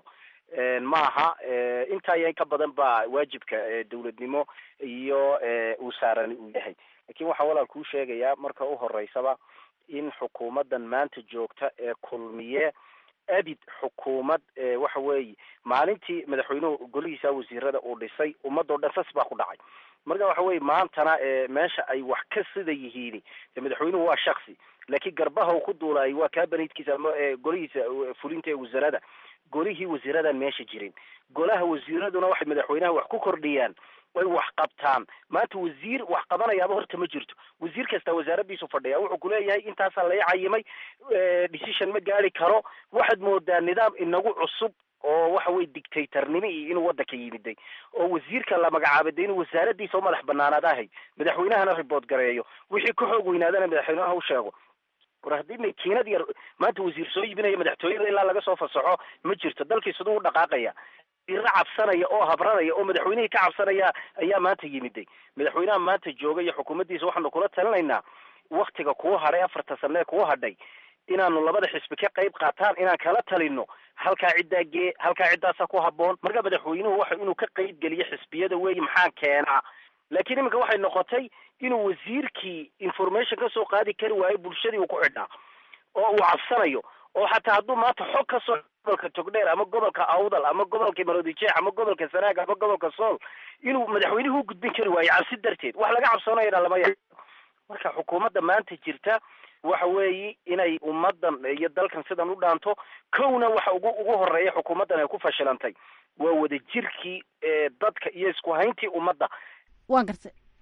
ma aha intaa iyo in ka badan baa waajibka dowladnimo iyo uu saaran uu yahay lakin waxaan walaal kuu sheegayaa marka u horeysaba in xukuumaddan maanta joogta ee kulmiye abid xukuumad waxa weeye maalintii madaxweynuhu golihiisa wasiirada uu dhisay ummadoo dhan sas baa ku dhacay marka waxa weye maantana meesha ay wax ka sida yihiin madaxweynuhu waa shaksi laakiin garbaha uu ku duulaayay waa kaabaniidkiisa ama golihiisa fulinta ee wasaarada golihii wasiiradan meesha jirin golaha wasiiraduna waxay madaxweynaha wax ku kordhiyaan way wax qabtaan maanta wasiir wax qabanayaaba horta ma jirto wasiir kasta wasaaradiisu fadhiya wuxuu kuleeyahay intaasaa lai cayimay decision ma gaari karo waxaad moodaa nidaam inagu cusub oo waxa weye dictatornimo iyo inuu waddanka yimiday oo wasiirka la magacaabay de inuu wasaaradiisa u madax banaanaadahay madaxweynahana report gareeyo wixii ka xoog weynaadana madaxweynaha u sheego war haddii makiinad yar maanta wasiir soo iibinaya madaxtooyada ilaa laga soo fasaxo ma jirto dalkii siduu u dhaqaaqaya ira cabsanaya oo habranaya oo madaxweynihii ka cabsanaya ayaa maanta yimiday madaxweynaha maanta jooga iyo xukuumaddiisa waxaanu kula talinaynaa waktiga kuu hadhay afarta sane ee kuu hadhay inaanu labada xisbi ka qayb qaataan inaan kala talino halkaa ciddaa gee halkaa ciddaasa ku haboon marka madaxweynuhu waxa inuu ka qayb geliyo xisbiyada weeye maxaa keenaa laakiin iminka waxay noqotay inuu wasiirkii information kasoo qaadi kari waayo bulshadii uu ku xidhnaa oo uu cabsanayo oo xataa hadduu maanta xog ka soo gobolka togdheer ama gobolka awdal ama gobolka maroodijeex ama gobolka sanaag ama gobolka sool inuu madaxweynuhu u gudbin kari waayo cabsi darteed wax laga cabsoonayana lama ya marka xukuumadda maanta jirta waxa weeye inay ummadan iyo dalkan sidan u dhaanto kowna waxa ugu ugu horeeya xukuumaddan ay ku fashilantay waa wadajirkii dadka iyo isku hayntii ummadda waan gartay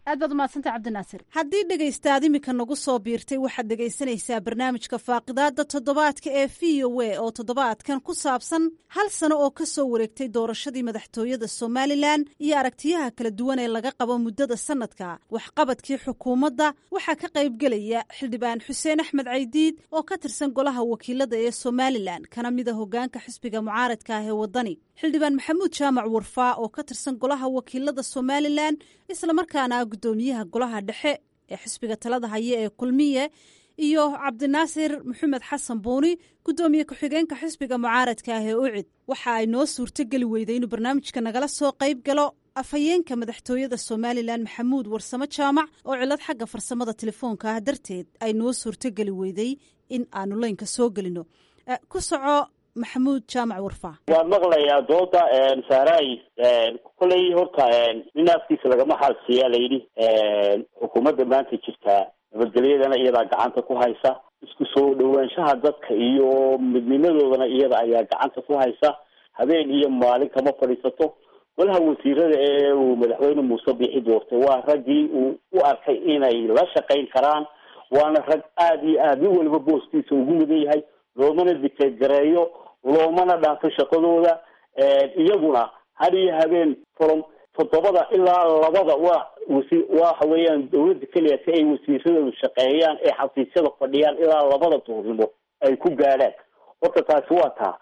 aad baad umahadsantay cabdinaasir haddii dhegaystaad imika nagu soo biirtay waxaad dhegaysanaysaa barnaamijka faaqidaada toddobaadka ee v o a oo toddobaadkan ku saabsan hal sano oo ka soo wareegtay doorashadii madaxtooyada somalilan iyo aragtiyaha kala duwan ee laga qabo muddada sanadka waxqabadkii xukuumadda waxaa ka qaybgelaya xildhibaan xuseen axmed caydiid oo ka tirsan golaha wakiilada ee somalilan kana mida hogaanka xisbiga mucaaradka ah ee waddani xildhibaan maxamuud jaamac warfaa oo ka tirsan golaha wakiilada somalilan islamarkaana gudoomiyaha golaha dhexe ee xisbiga talada haya ee kulmiye iyo cabdinaasir maxamed xasan buuni gudoomiye ku-xigeenka xisbiga mucaaradka ah ee ucid waxa ay noo suurtogeli weyday inuu barnaamijka nagala soo qayb galo afhayeenka madaxtooyada somalilan maxamuud warsamo jaamac oo cilad xagga farsamada telefoonka ah darteed ay noo suurtogeli weyday in aanu leynka soo gelino ku soco maxamuud jaamac warfaa waan maqlayaa dooda saaray koley horta nin afkiisa lagama xaalsiiyaa layidhi xukuumadda maanta jirtaa nabadgelyadana iyadaa gacanta ku haysa isku soo dhawaanshaha dadka iyo midnimadoodana iyada ayaa gacanta ku haysa habeen iyo maalin kama fadhiisato golaha wasiirada ee uu madaxweyne muuse bixi doortay waa raggii uu u arkay inay la shaqayn karaan waana rag aada iyo aada nin waliba booskiisa ugu mudan yahay loomana dictate gareeyo loomana dhaafo shaqadooda iyaguna had iyo habeen from toddobada ilaa labada waa wasi waxa weeyaan dawladda keliya si ay wasiiradoodu shaqeeyaan ee xafiisyada fadhiyaan ilaa labada duurnimo ay ku gaadhaan horta taasi waa taa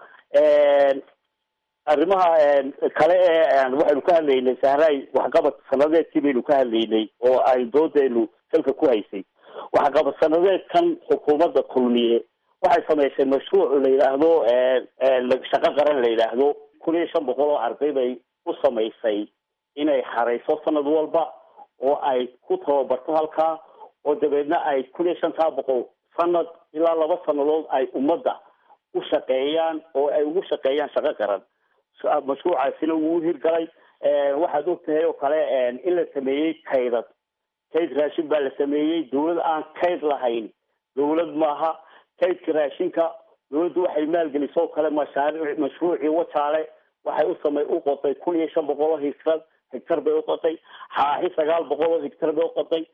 arrimaha kale ee waxaynu ka hadlaynay sahray waxqabad sanadeedkii baynu ka hadlaynay oo ay doodeenu salka ku haysay waxqabad sanadeedkan xukuumadda kulmiye waxay samaysay mashruuc la yidhaahdo shaqo qaran la yidhaahdo kun iyo shan boqol oo arday bay u samaysay inay xarayso sanad walba oo ay ku tababarto halkaa oo dabeedna ay kun iyo shantaa boqol sanad ilaa laba sanadood ay ummadda u shaqeeyaan oo ay ugu shaqeeyaan shaqo qaran mashruucaasina wuu hirgalay waxaad og tahay oo kale in la sameeyey kaydad kayd raashin baa la sameeyey dawlad aan kayd lahayn dawlad maaha kaydka raashinka dawladdu waxay maalgelisoo kale mashaariic mashruucii wajaale waxay u samay u qotay kun iyo shan boqol oo higtar higtar bay u qotay xaaxi sagaal boqol oo higtar bay u qotay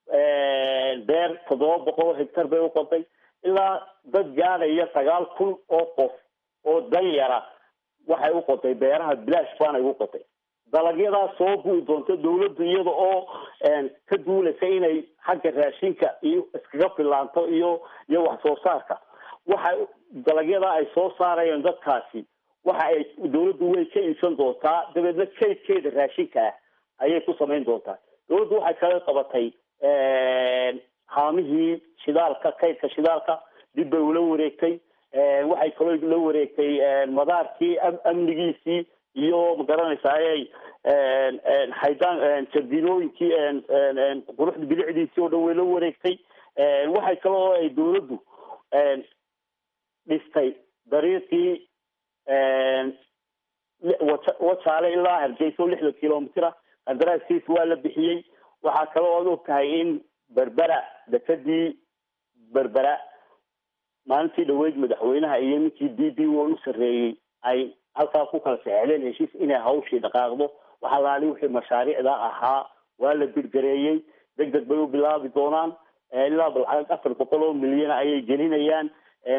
beer toddoba boqol oo higtar bay u qotay ilaa dad gaadhaya sagaal kun oo qof oo danyara waxay u qotay beeraha bilaash baanay u qotay dalagyadaa soo bui doonto dawladdu iyada oo ka duulaysa inay xagga raashinka iyo iskaga filaanto iyo iyo wax soo saarka waxa dalagyadaa ay soo saarayeen dadkaasi waxa ay dawladdu way ka iibsan doontaa dabeedna kaydkeeda raashinka ah ayay ku samayn doontaa dawladdu waxay kala qabatay haamihii shidaalka kaydka shidaalka dib bay ula wareegtay waxay kaloo la wareegtay madaarkii amnigiisii iyo magaranaysaay xaydaan jardinooyinkii quruxda bilicdiisii oo dhan way la wareegtay waxay kaloo ay dawladdu dhistay dariiqii wajaale ilaa hargeysa oo lixdan kilomitira qandaraaskiis waa la bixiyey waxaa kaloo ad og tahay in berbera dekadii berbera maalintii dhaweyd madaxweynaha iyo ninkii d b o u sarreeyey ay halkaa ku kala saxeleen heshiis inay hawshii dhaqaaqdo waxaa laali wixii mashaariicda ahaa waa la birgareeyey deg deg bay u bilaabi doonaan ilaa balcag afar boqol oo milyan ayay gelinayaan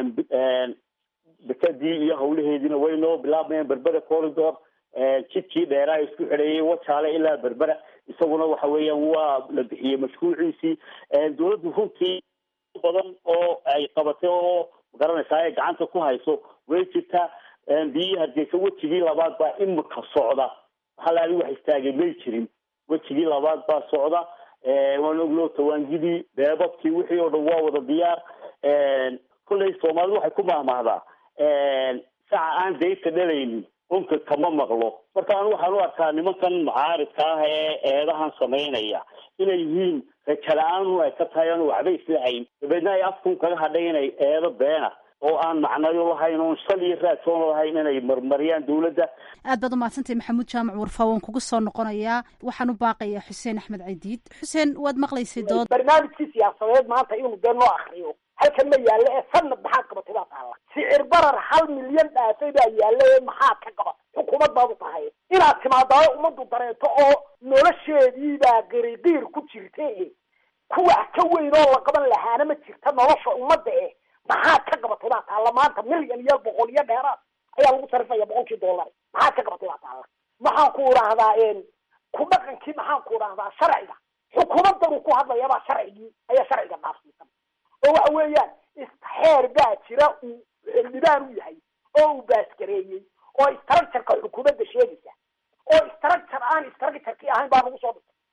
dekadii iyo hawlaheediina way noo bilaabmayaan berbera corridor jidkii dheeraa isku xidheeyay wajaale ilaa berbera isaguna waxa weeyaan waa la bixiyey mashruuciisii dawladdu runtii badan oo ay qabatay oo magaranaysaa ay gacanta ku hayso way jirtaa biyihii hargeysa wejigii labaad baa imika socda halaali wax istaagay may jirin wejigii labaad baa socda waan oglo tawaangidii beebabkii wixii oo dhan waa wada diyaar kolley soomaalidu waxay ku mahmahdaa saca aan dayta dhalaynin unka kama maqlo marka anu waxaan u arkaa nimankan mucaaridka ah ee eedahan samaynaya inay yihiin rajala-aanu ay ka tahay aanu waxba islahayn dabeedna ay afkun kaga hadhay inay eedo beena oo aan macnayo lahayn oon shal iyo raadsoon lahayn inay marmariyaan dawladda aad baad umahadsantay maxamuud jaamac warfaa waan kugu soo noqonayaa waxaan u baaqayaa xuseen axmed cadiid xuseen waad maqlaysay dood barnaamijkii siyaasadeed maanta inuu dee noo akriyo halkan ma yaallo ee sanad maxaad qabatay baa taalla sicir barar hal milyan dhaafay baa yaalla ee maxaad ka qabatay xukuumad baad u tahay inaad timaadaayo ummaddu dareento oo nolosheediibaa qiriqiir ku jirta e kuwax ka weyn oo la qaban lahaana ma jirta nolosha ummadda eh maxaad ka qabatay baa taalla maanta milyan iyo boqol iyo dheeraad ayaa lagu sarifaya boqolkii dollar maxaad ka qabatay baa taalla maxaan ku idhaahdaa ku dhaqankii maxaan ku idhaahdaa sharciga xukuumaddan uu ku hadlayabaa sharcigii ayaa sharciga dhaafsiisan oo waxa weeyaan xeer baa jira uu xildhibaan u yahay oo uu baasgareeyey oo structureka xukuumadda sheegaysa oo structure aan structurkii ahayn baa lagu soo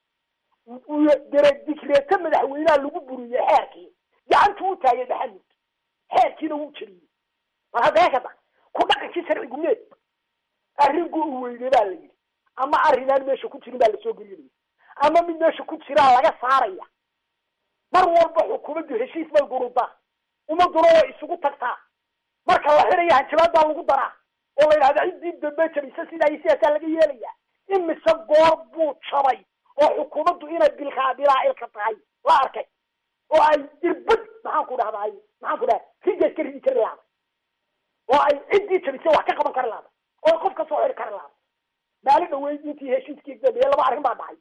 dhigtay dere dikreeto madaxweynaha lagu buriyey xeerkii gacantu u taagay maxamud xeerkiina wuu jeliyey mar hadda heekada ku dhaqankii sharcigu meed arrinku uu weynay baa la yidhi ama arrinaan meesha ku jirin baa lasoo gelinaya ama mid meesha ku jiraa laga saaraya mar walba xukuumaddu heshiis bay gurudaa ummaduna way isugu tagtaa marka la xidhaya hanjabaad baa lagu daraa oo la yidhahda ciddii dambe jabisa sidaa iyo sidaasaa laga yeelaya imise goor buu jabay oo xukuumaddu inay bilkaa bilaacilka tahay la arkay oo ay irbad maxaan ku dhahday maxaan ku dhaha rigaas ka ridi kari lahday oo ay ciddii jabisay wax ka qaban kari lahday oo qof ka soo xiri kari lahday maalin dhaweyd intii heshiiskii dambeeye laba arrin baa dhacay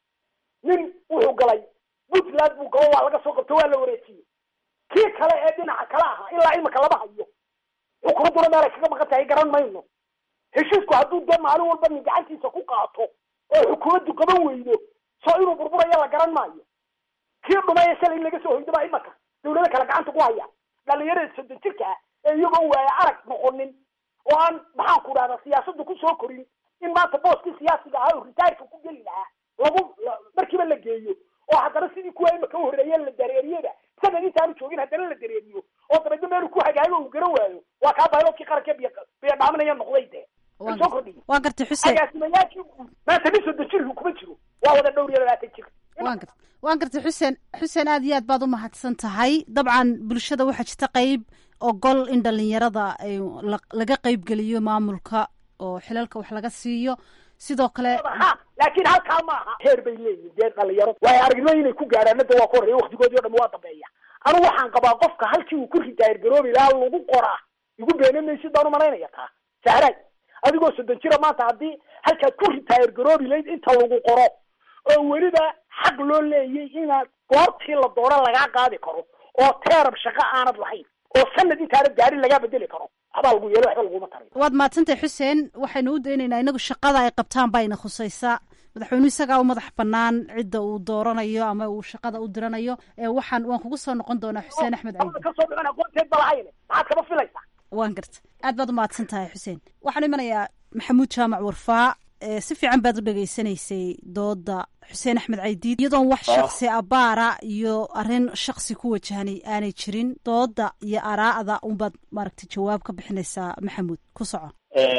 nin wuxuu galay puntland buu galo waa laga soo qabto waa la wareejiyey kii kale ee dhinaca kale ahaa ilaa imika lama hayo xukuumadduna meel ay kaga maqan tahay garan mayno heshiisku hadduu dee maalin walba nin gacantiisa ku qaato oo xukuumaddu qaban weydo soo inuu burburayo la garan maayo kii dhumaya shalay in laga soo hoydo baa imaka dawlado kale gacanta ku haya dhalinyarada soddon jirka ah ee iyagoo waaya arag noqonin oo aan maxaan ku dhahdaa siyaasadda kusoo korin in maanta booskii siyaasiga ahaa oo ritaarka ku geli lahaa lagu markiiba la geeyo oo haddana sidii kuwa imaka uhorreeyeen la dareeriyada sanad intaanu joogin haddana la dareeriyo oo dabeedna meelu ku hagaago uu garan waayo waa kaa bayloodkii qaranka biyo biyo dhaaminaya noqday dee way soo kordhiya waan gartay xuseen agaasimayaashii maanta nin soddon jir kuma jiro waa wada dhowr iyo labaatan jir waan gartay waan gartay xuseen xuseen aad iyo aad baad u mahadsan tahay dabcan bulshada waxaa jirta qeyb ogol in dhalinyarada ay laga qeybgeliyo maamulka oo xilalka wax laga siiyo sidoo kale ha laakiin halkaa ma aha heer bay leeyihin dee dhalinyaro waayo aragnimo inay ku gaadhaan hadda waa ka horreeya waktigoodii o dhan waa dambeeya anu waxaan qabaa qofka halkii uu ku ritaayir garoobi lahaa lagu qoraa igu beena maysid baan umalaynaya taa sahraad adigoo soddon jira maanta haddii halkaad ku ritaayir garoobi layd inta lagu qoro oo weliba xaq loo leeyay inaad goortii la doono lagaa qaadi karo oo teerab shaqo aanad lahayn oo sanad intaanad gaarin lagaa bedeli karo waxbaa lagu yeelo waxba laguma taray waad mahadsantahay xuseen waxaynu u daynaynaa inagu shaqada ay qabtaan bayna khusaysaa madaxweynuhu isagaa u madax banaan cidda uu dooranayo ama uu shaqada u diranayo waxaan waan kugu soo noqon doonaa xuseen axmed caydi kasoo dhicin aqoonteed ba lahayne maxaad kama filaysaa waan garta aad baad u mahadsan tahay xuseen waxaanu imanayaa maxamuud jaamac warfaa si fiican baad u dhegaysanaysay dooda xuseen axmed caydiid iyadoon wax shaksi abaara iyo arrin shaksi ku wajahnay aanay jirin dooda iyo araa'da unbaad maaragtay jawaab ka bixinaysaa maxamuud ku soco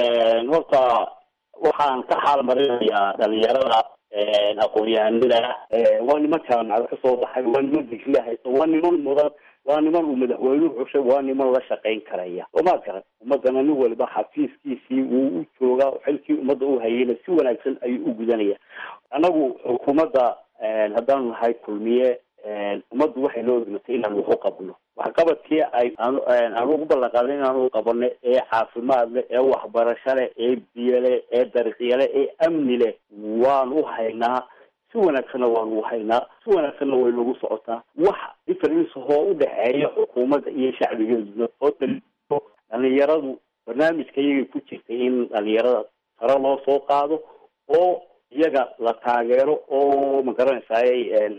horta waxaan ka xaal marinayaa dhalinyarada aqoon-yahanada waa niman jaamacada kasoo baxay waa niman digriya haysta waa niman mudan waa niman uu madaxweynuhu xushay waa niman la shaqayn karaya somaad garan ummadana nin waliba xafiiskiisii wuu u joogaa xilkii ummadda u hayayna si wanaagsan ayuu u gudanaya annagu xukuumadda haddaanu nahay kulmiye ummaddu waxay noo egmatay inaan waxu qabno waxqabadkii ay aan ugu ballan qaadna inaanu qabano ee caafimaad leh ee waxbarasho leh ee biyo leh ee dariiqyo leh ee amni leh waan u haynaa si wanaagsanna waanu haynaa si wanaagsanna way nagu socotaa wax difference oo u dhexeeya xukuumadda iyo shacbigeeduna oo daliilo dhalinyaradu barnaamijka iyagay ku jirtay in dhalinyarada sare loo soo qaado oo iyaga la taageero oo magaranaysaay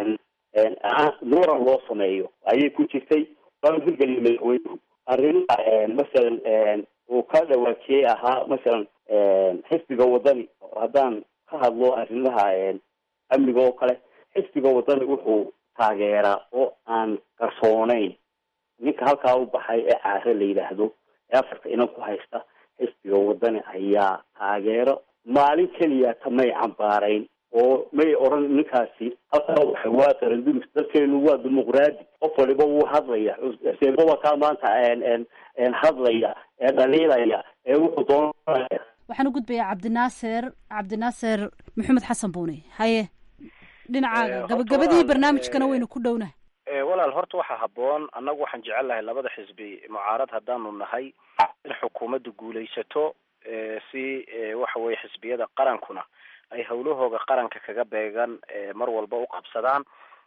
muran loo sameeyo ayay ku jirtay waanu hirgeliya madaxweynuhu arrimaha masalan uu ka dhawaajiyey ahaa masalan xisbiga wadani haddaan ka hadlo arrimaha amniga oo kale xisbiga wadani wuxuu taageeraa oo aan qarsooneyn ninka halkaa u baxay ee caare la yidhaahdo ee afarta inan ku haysta xisbiga wadani ayaa taageero maalin keliya kamay cambaarayn oo may odhan ninkaasi halkaa waxa waa qaranduris dalkeenu waa dimuqraadi qof waliba wuu hadlaya xuseenba waa kaa maanta hadlaya ee dhaliilaya ee wuxuu doonaya waxaan u gudbayaa cabdinaasir cabdinaasir maxamed xasan buune haye dhinacaaga gabagabadii barnaamijkana waynu ku dhownahay walaal horta waxaa habboon annagu waxaan jecel lahay labada xisbi mucaarad haddaanu nahay in xukuumaddu guulaysato si waxa weye xisbiyada qarankuna ay hawlahooga qaranka kaga beegan mar walba u qabsadaan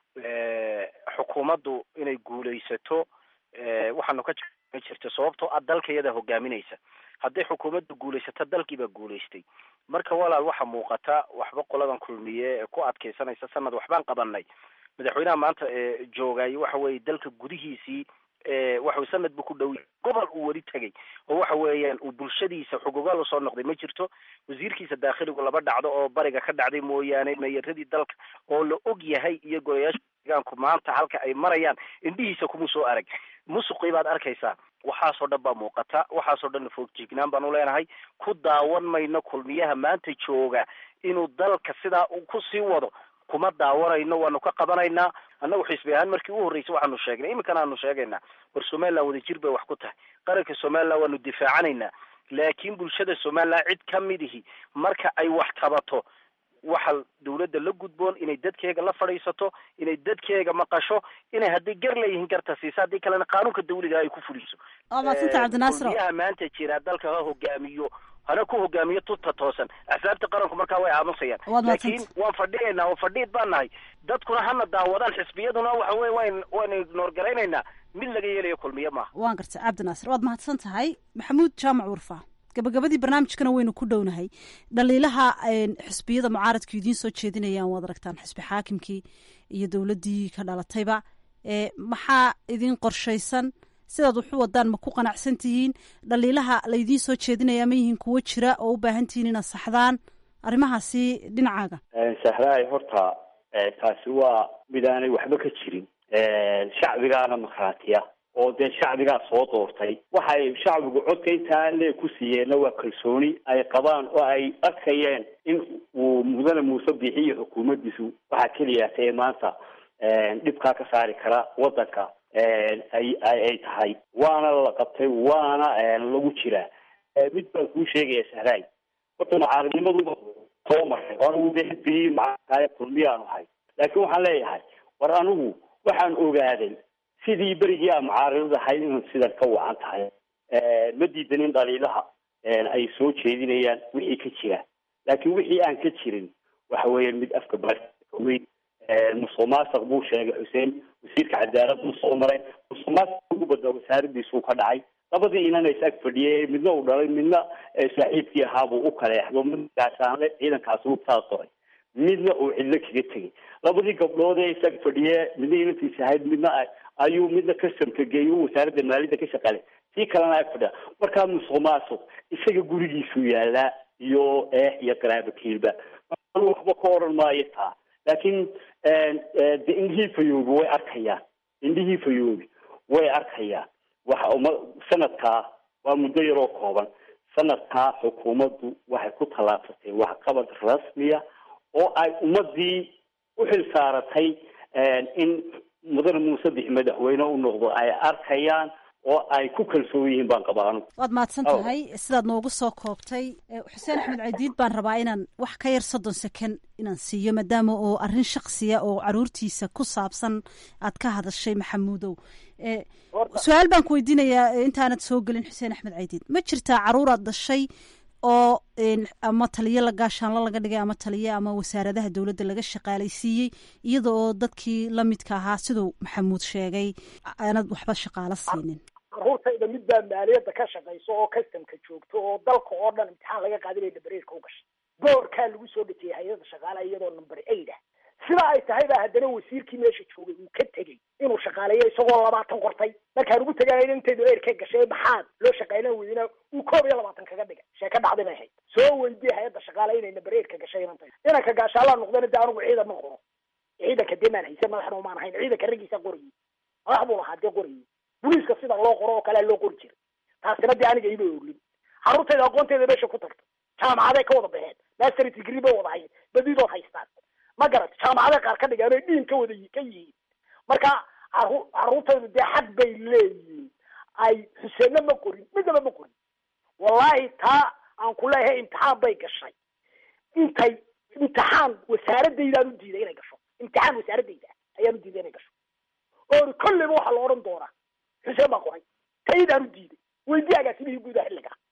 xukuumaddu inay guulaysato waxaanu ka ma jirto sababtoo ah dalka iyada hogaaminaysa hadday xukuumaddu guulaysato dalkiibaa guulaystay marka walaal waxa muuqata waxba qoladan kulmiye ee ku adkeysanaysa sanad waxbaan qabanay madaxweynaha maanta joogay waxa weye dalka gudihiisii waxa sanad buu ku dhow gobol uu weli tegay oo waxa weeyaan uu bulshadiisa xugugaal usoo noqday ma jirto wasiirkiisa daakhiligu laba dhacdo oo bariga ka dhacday mooyaane meeyaradii dalka oo la og yahay iyo golayaasha deegaanku maanta halka ay marayaan indhihiisa kuma soo arag musuqii baad arkaysaa waxaasoo dhan baa muuqata waxaasoo dhan foogjignaan baan u leenahay ku daawan mayno kulmiyaha maanta jooga inuu dalka sidaa ku sii wado kuma daawanayno waanu ka qabanaynaa annagu xisbi ahaan markii u horreysay waxaanu sheegnay iminkana aanu sheegaynaa war somaliland wadajir bay wax ku tahay qaranka somaliland waanu difaacanaynaa laakiin bulshada somaliland cid ka midihi marka ay wax tabato waxa dawladda la gudboon inay dadkeega la fadhiisato inay dadkeega maqasho inay hadday gar leeyihiin garta siisa haddii kalena qaanuunka dawliga ay ku fuliso waa madsanta cabdinaasir kulmiyaha maanta jira dalka ha hogaamiyo hana ku hogaamiyo tuta toosan axsaabta qaranku markaa way aamusayaan Waad laakiin mahadsantay. waan fadhiyaynaa oo fadhiid baan nahay dadkuna hana daawadaan xisbiyaduna waxa weye wayn waynu ignoor garaynaynaa mid laga yeelayo kulmiye maaha waan gartay cabdinaasir waad mahadsan tahay maxamuud jaamac warfa gabagabadii barnaamijkana waynu ku dhownahay dhaliilaha een, xisbiyada mucaaradka idiin soo jeedinayaan waad aragtaan xisbi xaakimkii iyo dowladdii ka dhalatayba ee maxaa idin qorshaysan sidaad waxu wadaan ma ku qanacsan tihiin dhaliilaha laydiin soo jeedinaya ma yihiin kuwo jira oo u baahan tihiin inaad saxdaan arrimahaasi dhinacaaga sahraay horta eh, taasi waa mid aanay waxba ka jirin shacbigaana markhaatiya oo dee shacbigaa soo doortay waxay shacbigu codka intaa lee ku siiyeenna waa kalsooni ay qabaan oo ay arkayeen in uu mudane muuse bixiyo xukuumaddiisu waxaa keliyaata ee maanta dhibkaa ka saari kara waddanka ay ay ay tahay waana la qabtay waana lagu jiraa mid baan kuu sheegaya sahraay horta mucaaradnimadu soo maray oo anigu dee xisbigii macaarkaaya kulmiyaanu ahay laakiin waxaan leeyahay war anigu waxaan ogaaday sidii berigii aan mucaaradad ahayd inay sidan ka wacan tahay ma diidanin dhaliilaha ay soo jeedinayaan wixii ka jira laakiin wixii aan ka jirin waxa weeye mid afka baweyn musuq maasuq buu sheegay xuseen wasiirka cadaalad buu soo maray musuq maasuq ugu badda wasaaradiisuu ka dhacay labadii inana is ag fadhiyay midna uu dhalay midna saaxiibkii ahaabuu u kaleexdo midkaasaanle ciidankaasi u taasoray midna uu cidlo kaga tegay labadii gabdhood ee isag fadhiye midna inantiisa ahayd midna ayuu midna customka geeyo wasaaradda maaliyadda ka shaqaalay tii kalena ag fadhiya markaa musuq maasuq isaga gurigiisuu yaalaa iyo eex iyo qaraabo kiilba anu waxba ka oran maayo taa laakiin de indhihii fayoobi way arkayaan indhihii fayoobi way arkayaan waxa uma sanadkaa waa muddo yaroo kooban sanadkaa xukuumaddu waxay ku tallaabsatay waxqabad rasmiya oo ay ummadii u xil saaratay in mudane muuse bixi madaxweyne u noqdo ay arkayaan oo ay ku kalsoon yihiin baan qabaa anigu waad mahadsan tahay sidaad noogu soo koobtay Eh, xuseen axmed cadiid baan rabaa inaan wax ka yar soddon seken inaan siiyo maadaama oo arrin shaksiya oo caruurtiisa ku saabsan aad ka hadashay maxamuudow Eh, su-aal baan ku weydiinayaa eh, intaanad soo gelin xuseen axmed cadiid ma jirtaa caruuraad dhashay oo een, ama taliyo la gaashaanlo laga dhigay ama taliyo ama wasaaradaha dowladda laga shaqaalaysiiyey iyada oo dadkii la midka ahaa siduu maxamuud sheegay aanad waxba shaqaalo siinin caruurtayda mid baa maaliyadda ka shaqayso oo customka joogto oo dalka oo dhan imtixaan laga qaadinaya dabareerka u gashay boorkaa lagu soo dhejiyay hay-adda shaqaalaha iyadoo number eight ah sida ay tahay baa haddana wasiirkii meesha joogay uu ka tegey inuu shaqaaleeyo isagoo labaatan qortay markaan ugu tegaya intaydu eerka gashay maxaad loo shaqaylan weydina uu koob iyo labaatan kaga dhigay sheeka dhacdi bay ahayd soo weydiyay hay-adda shaqaale inay number eight ka gashay inantay inanka gaashaalaa noqdana de anigu ciidan ma qoro ciidanka dee maan haysan madaxna umaan ahayn ciidanka raggiisa qorayay madax buu lahaa dee qorayay booliiska sida loo qoro oo kalea loo qori jiray taasina dee aniga iba oglin carruurtayda aqoonteeda meesha ku tagta jaamacaday ka wada baxeen mastery degree bay wada hayn badidood haystaan ma garat jaamacaday qaar ka dhigaan oy dhiin ka wada yi- ka yihiin marka caru- carruurtaydu dee xaq bay leeyihiin ay xuseenna ma qorin midnaba ma qorin wallahi taa aan ku leeyahay imtixaan bay gashay intay imtixaan wasaaraddaydan u diiday inay gasho imtixaan wasaaradayda ayaan u diiday inay gasho oo kolleyba waxaa la odhan doonaa xuseen baa qoray taydaan u diiday weydii agaasimihii guudaha xilliga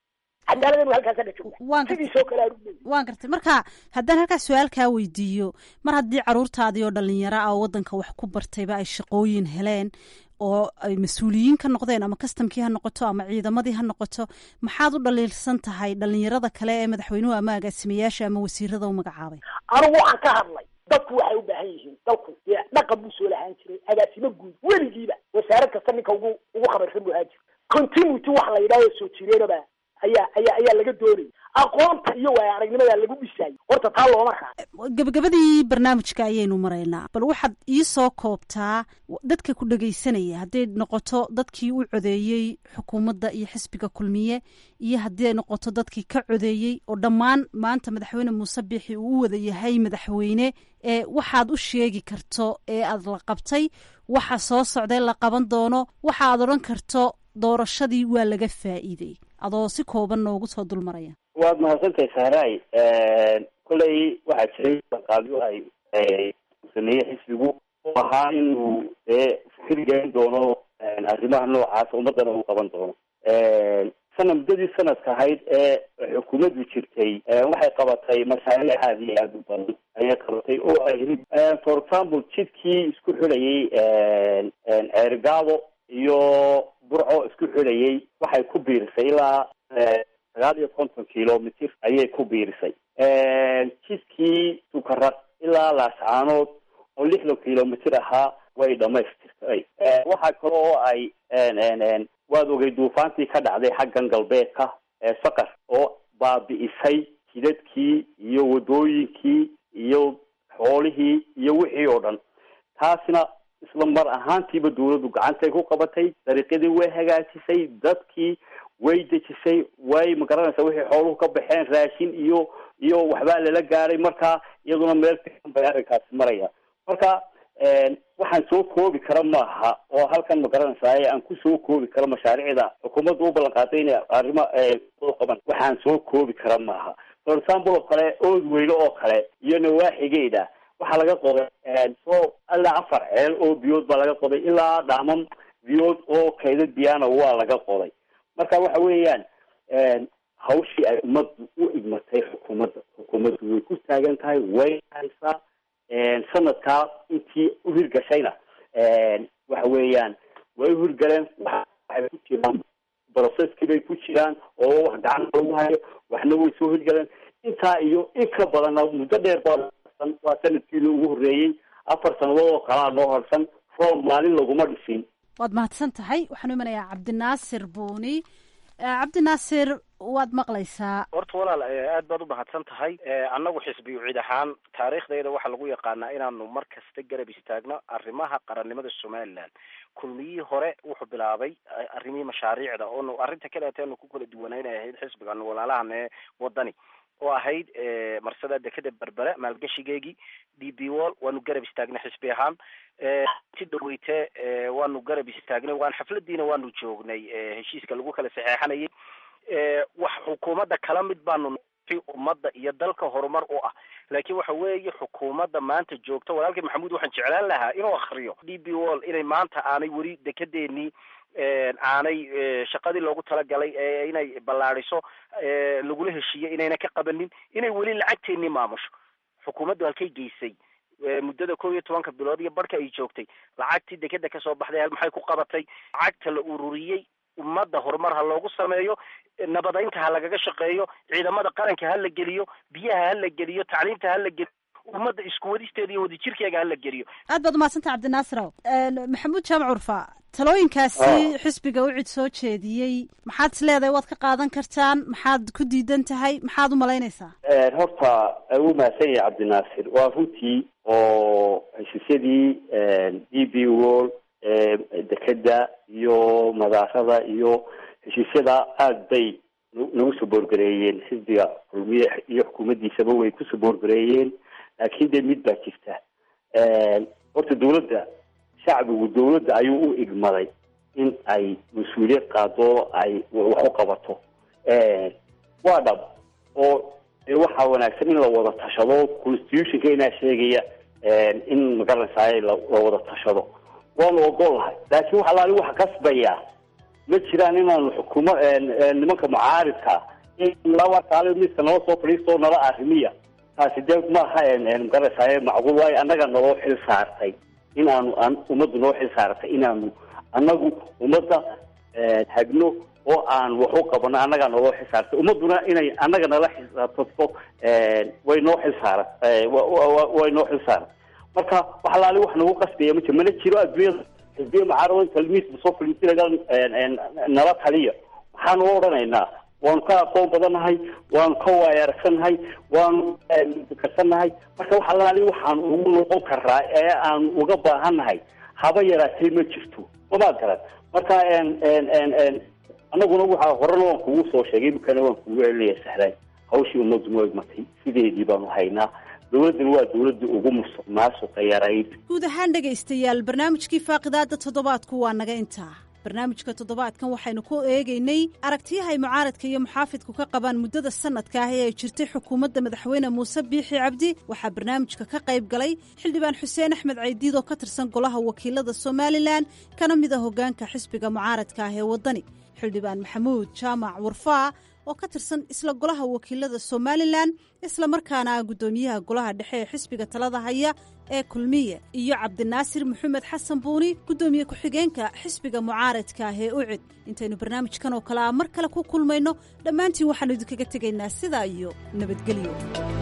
cadaaladanu halkaasa dha jooga sidiisoo kale aanu leeyahay waan gartay marka haddaan halkaas su-aalkaa weydiiyo mar haddii caruurtaadii oo dhalinyaro ah oo waddanka wax ku bartayba ay shaqooyin heleen oo ay mas-uuliyiin ka noqdeen ama kastamkii ha noqoto ama ciidamadii ha noqoto maxaad u dhaliilsan tahay dhalinyarada kale ee madaxweynuhu ama agaasimayaasha ama wasiirada u magacaabay anigu waxaan ka hadlay dadku waxay u baahan yihiin dalku dee dhaqan buu soo lahaan jiray agaasimo guud weligiiba wasaarad kasta ninka ugu ugu khabarsan buu ahaan jiray continuity waxa la yidhahdo soo jireenaba ayaa ayaa ayaa laga doonayay aqoonta iyo waaya aragnimada lagu dhisayay horta taa looma raaco gabagabadii barnaamijka ayaynu maraynaa bal waxaad ii soo koobtaa dadka ku dhegaysanaya hadday noqoto dadkii u codeeyey xukuumadda iyo xisbiga kulmiye iyo haddii ay noqoto dadkii ka codeeyey oo dhammaan maanta madaxweyne muuse biixi uu u wada yahay madaxweyne ee waxaad u sheegi karto ee aad la qabtay waxa soo socday la qaban doono waxa aad odhan karto doorashadii waa laga faa'iidey adoo si kooban noogu soo dulmaraya waad mahadsantahay sahraay kolley waxaa jiray qaabyo ay sameeyey xisbigu oo ahaa inuu dee fikir gelin doono arrimaha noocaas ummadana uu qaban doono sana muddadii sanadka ahayd ee xukuumaddu jirtay waxay qabatay mashaariic aada iyo aada u badan ayay qabatay oo ay for example jidkii isku xidhayay ceergaabo iyo burco isku xidhayay waxay ku biirisay ilaa sagaal iyo konton kilomitr ayay ku biirisay jidkii sukaraq ilaa laascaanood oo lixdan kilomitr ahaa way dhamaystirtay waxaa kale oo ay waad ogay duufaantii ka dhacday xaggan galbeedka saqar oo baabi'isay jidadkii iyo wadooyinkii iyo xoolihii iyo wixii oo dhan taasina isla mar ahaantiiba dawladdu gacantay ku qabatay dariiqyadii way hagaajisay dadkii way dejisay way magaranaysa wixii xooluhu ka baxeen raashin iyo iyo waxbaa lala gaaray marka iyaduna meel fiican bay arrinkaasi maraya marka waxaan soo koobi kara maaha oo halkan magaranaysaa aan kusoo koobi karo mashaariicda xukuumaddu u ballan qaaday inay arrimo qaban waxaan soo koobi kara maaha for example oo kale ood weyne oo kale iyo nawaaxigeeda waxaa laga qoday so ilaa afar ceel oo biyood baa laga qoday ilaa dhaaman biyood oo kaydad biyana waa laga qoday marka waxa weeyaan hawshii ay ummaddu u igmatay xukuumadda xukuumaddu way ku taagan tahay way haysaa sanadkaa intii u hirgashayna waxa weeyaan way u hirgaleen waxay ku jiraan brocesskii bay ku jiraan oo wax gacan lagu hayo waxna way soo hirgaleen intaa iyo in ka badanna muddo dheer baa waa sanadkiina ugu horreeyey afar sanadood oo kalaa noo harsan room maalin laguma dhisin waad mahadsan tahay waxaan u imanayaa cabdinaasir buuni cabdinaasir waad maqlaysaa horta walaal aad baad u mahadsan tahay annagu xisbiyu cid ahaan taariikhdayda waxaa lagu yaqaanaa inaanu mar kasta garab istaagno arrimaha qarannimada somaliland kulmiyihii hore wuxuu bilaabay arrimihii mashaariicda oonu arrinta kaleeta aanu ku kala duwanaynay ahayd xisbigan walaalahan ee wadani oo ahayd marsada dekeda berbere maalgashigeegii d b wall waanu garab istaagnay xisbi ahaan si dhaweyte waanu garab istaagnay waan xafladiina waanu joognay heshiiska lagu kala saxeexanayay wax xukuumadda kala mid baanu ummadda iyo dalka horumar u ah laakiin waxa weeye xukuumadda maanta joogta walaalkii maxamuud waxaan jeclaan lahaa inuu akriyo d b wall inay maanta aanay weli dekedeenii aanay shaqadii loogu talagalay ee inay ballaadiso lagula heshiiyey inayna ka qabanin inay weli lacagteenii maamusho xukuumaddu halkay geysay muddada kow iyo tobanka bilood iyo barhka ay joogtay lacagtii dekeda kasoo baxday hal maxay ku qabatay lacagta la ururiyey ummadda horumar ha loogu sameeyo nabadaynta ha lagaga shaqeeyo ciidamada qaranka ha la geliyo biyaha ha la geliyo tacliinta ha la geliyo ummadda isku wadisteeda iyo wadajirkeega ha la geliyo aad baad umahadsantah cabdinaasiraw maxamuud jaamac curfa talooyinkaasi xisbiga u cid soo jeediyey maxaad is leedahay waad ka qaadan kartaan maxaad ku diidan tahay maxaad u malaynaysaa horta u mahadsan yahay cabdinaasir waa runtii oo heshiisyadii d b wall dekeda iyo madaarada iyo heshiisyada aada bay nagu soo boorgareeyeen xisbiga kulmiye iyo xukuumaddiisaba way ku soo boorgareeyeen laakiin dee mid baa jirta horta dawladda shacbigu dawladda ayuu u igmaday in ay mas-uuliyad qaado ay wax u qabato waa dhab oo waxaa wanaagsan in la wada tashado constitutionka inaa sheegaya in magaranaysaay la wada tashado waanu ogolahay laakiin waxa laali waxa kasbaya ma jiraan inaanu xukuuma nimanka mucaaridka laba kaale miiska nala soo fadhiisto nala arrimiya taasi dee maaha magarasaaye macquul waayo annaga naloo xil saartay inaanu an ummaddu noo xil saartay inaanu annagu ummadda hagno oo aan wax u qabano annagaa naloo xil saartay ummadduna inay annaga nala xisaabtato way noo xil saara way noo xil saaran marka wax alaali wax nagu qasbaya ma jiro mana jiro adduunyada xisbiya mucaaradan talmiisba soo fadhiisinaga nala taliya maxaanu odhanaynaa waanu ka aqoon badannahay waanu ka waaya aragsannahay waanu karsannahay marka wax alaali waxaan ugu noqon karaa ee aan uga baahannahay haba yaraatee ma jirto mamaad garan marka anaguna waxa horena waan kugu soo sheegay imikana waan kugu celinaya sahlaan hawshii ummaddu ma egmatay sideedii baanu haynaa dowladdana waa dowladda ugu musuq maasuqa yarayd guud ahaan dhegaystayaal barnaamijkii faaqidaada toddobaadku waa naga intaa barnaamijka toddobaadkan waxaynu ku eegaynay aragtiyahay mucaaradka iyo muxaafidku ka qabaan muddada sanadka ah ee ay jirtay xukuumadda madaxweyne muuse biixi cabdi waxaa barnaamijka ka qayb galay xildhibaan xuseen axmed caydiid oo ka tirsan golaha wakiilada somalilan kana mid a hoggaanka xisbiga mucaaradka ah ee waddani xildhibaan maxamuud jaamac warfaa oo ka tirsan isla golaha wakiilada somalilan isla markaana ah guddoomiyaha golaha dhexe ee xisbiga talada haya ee kulmiye iyo cabdinaasir maxamed xasan buuni guddoomiye ku-xigeenka xisbiga mucaaradka ah ee ucid intaynu barnaamijkan oo kale ah mar kale ku kulmayno dhammaantiin waxaanu idinkaga tegaynaa sidaa iyo nabadgelyo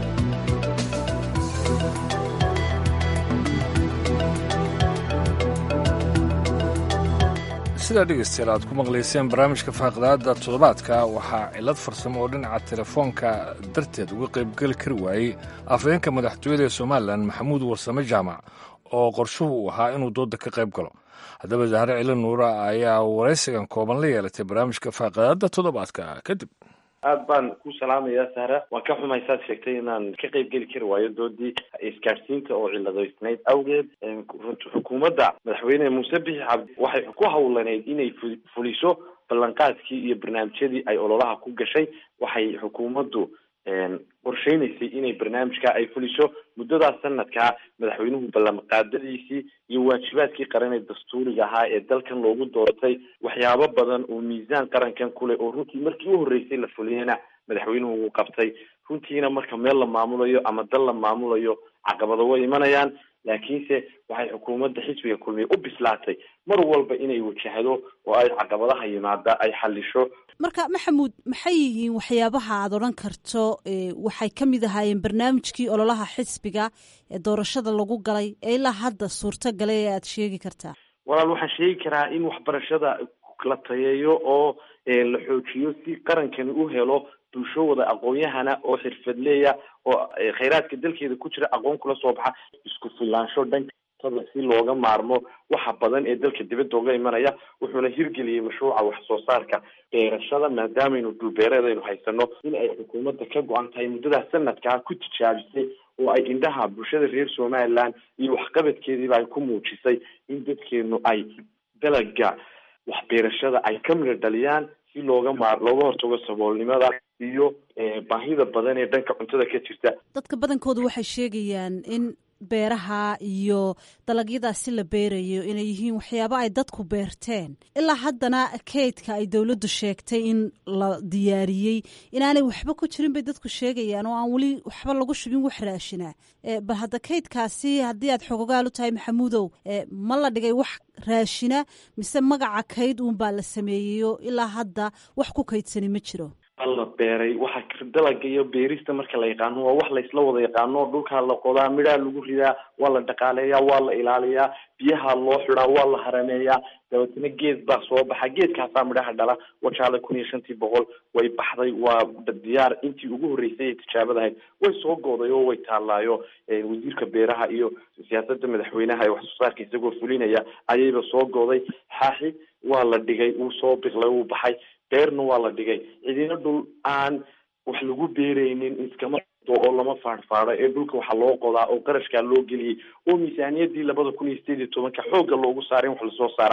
sidaa dhegaystayaal aad ku maqlayseen barnaamijka faaqidaada toddobaadka waxaa cillad farsamo oo dhinaca telefoonka darteed uga qaybgeli kari waayey afhayeenka madaxtooyada ee somalilan maxamuud warsame jaamac oo qorshuhu uu ahaa inuu dooda ka qayb galo haddaba zahre cilo nuura ayaa waraysigan kooban la yeelatay barnaamijka faaqidaada toddobaadka kadib aad baan ku salaamayaa sahra waan ka xumay saad sheegtay inaan ka qayb geli kari waayo doodii isgaadhsiinta oo ciladoysnayd awgeed xukuumadda madaxweyne muuse bixi cabdi waxay ku hawlaneyd inay fuliso ballanqaadkii iyo barnaamijyadii ay ololaha ku gashay waxay xukuumaddu qorsheynaysay inay barnaamijka ay fuliso muddadaas sanadkaa madaxweynuhu ballanqaadadiisii iyo waajibaadkii qaran ee dastuuriga ahaa ee dalkan loogu doortay waxyaabo badan oo miisaan qarankan kuleh oo runtii markii u horreysay la fuliyana madaxweynuhu wuu qabtay runtiina marka meel la maamulayo ama dal la maamulayo caqabado way imanayaan laakiinse waxay xukuumadda xisbiga kulmiye u bislaatay mar walba inay wajahdo oo ay caqabadaha yimaada ay xalisho marka maxamuud maxay yihiin waxyaabaha aad odhan karto waxay ka mid ahaayeen barnaamijkii ololaha xisbiga ee doorashada lagu galay ee ilaa hadda suurto galay ee aad sheegi kartaa walaal waxaan sheegi karaa in waxbarashada la tayeeyo oo la xoojiyo si qarankani u helo bulsho wada aqoon-yahana oo xirfadleeya oo khayraadka dalkeeda ku jira aqoon kula soo baxa isku filaansho dhantada si looga maarmo waxa badan ee dalka dibadda oga imanaya wuxuuna hirgeliyey mashruuca wax soo saarka beerashada maadaamaynu dhulbeereedaynu haysano in ay xukuumadda ka go-an tahay muddadaas sanadkaa ku tijaabisay oo ay indhaha bulshada reer somaliland iyo waxqabadkeediiba ay ku muujisay in dadkeenu ay dalaga waxbeerashada ay ka midho dhaliyaan si looga maar looga hortago saboolnimada iyo baahida badan ee dhanka cuntada ka jirta dadka badankoodu waxay sheegayaan in beeraha iyo dalagyadaasi la beerayo inay yihiin waxyaabo ay dadku beerteen ilaa haddana kaydka ay dowladdu sheegtay in la diyaariyey inaanay waxba ku jirin bay dadku sheegayaan oo aan weli waxba lagu shubin wax raashina bal hadda kaydkaasi haddii aad xogogaal u tahay maxamuudow ma la dhigay wax raashina mise magaca kayd uunbaa la sameeyeyo ilaa hadda wax ku kaydsani ma jiro la beeray waxa dalaga iyo beerista marka la yaqaano waa wax laysla wada yaqaano dhulkaa la qodaa midhaa lagu ridaa waa la dhaqaaleeyaa waa la ilaaliyaa biyaha loo xidaa waa la harameeyaa dabeetna geed baa soo baxa geedkaasaa midhaha dhala wajaale kun iyo shantii boqol way baxday waa diyaar intii ugu horreysay ee tijaabada ahayd way soo gooday oo way taallaayo wasiirka beeraha iyo siyaasada madaxweynaha ee wax soo saarka isagoo fulinaya ayayba soo gooday xaaxi waa la dhigay wuu soo biqlay wuu baxay beerna waa la dhigay cidina dhul aan wax lagu beeraynin iskama oo lama faadhfaadho ee dhulka waxaa loo qodaa oo qarashkaa loo geliyey oo miisaaniyadii labada kun iyo sideed iyo tobanka xoogga loogu saaray in wax lasoo saaraa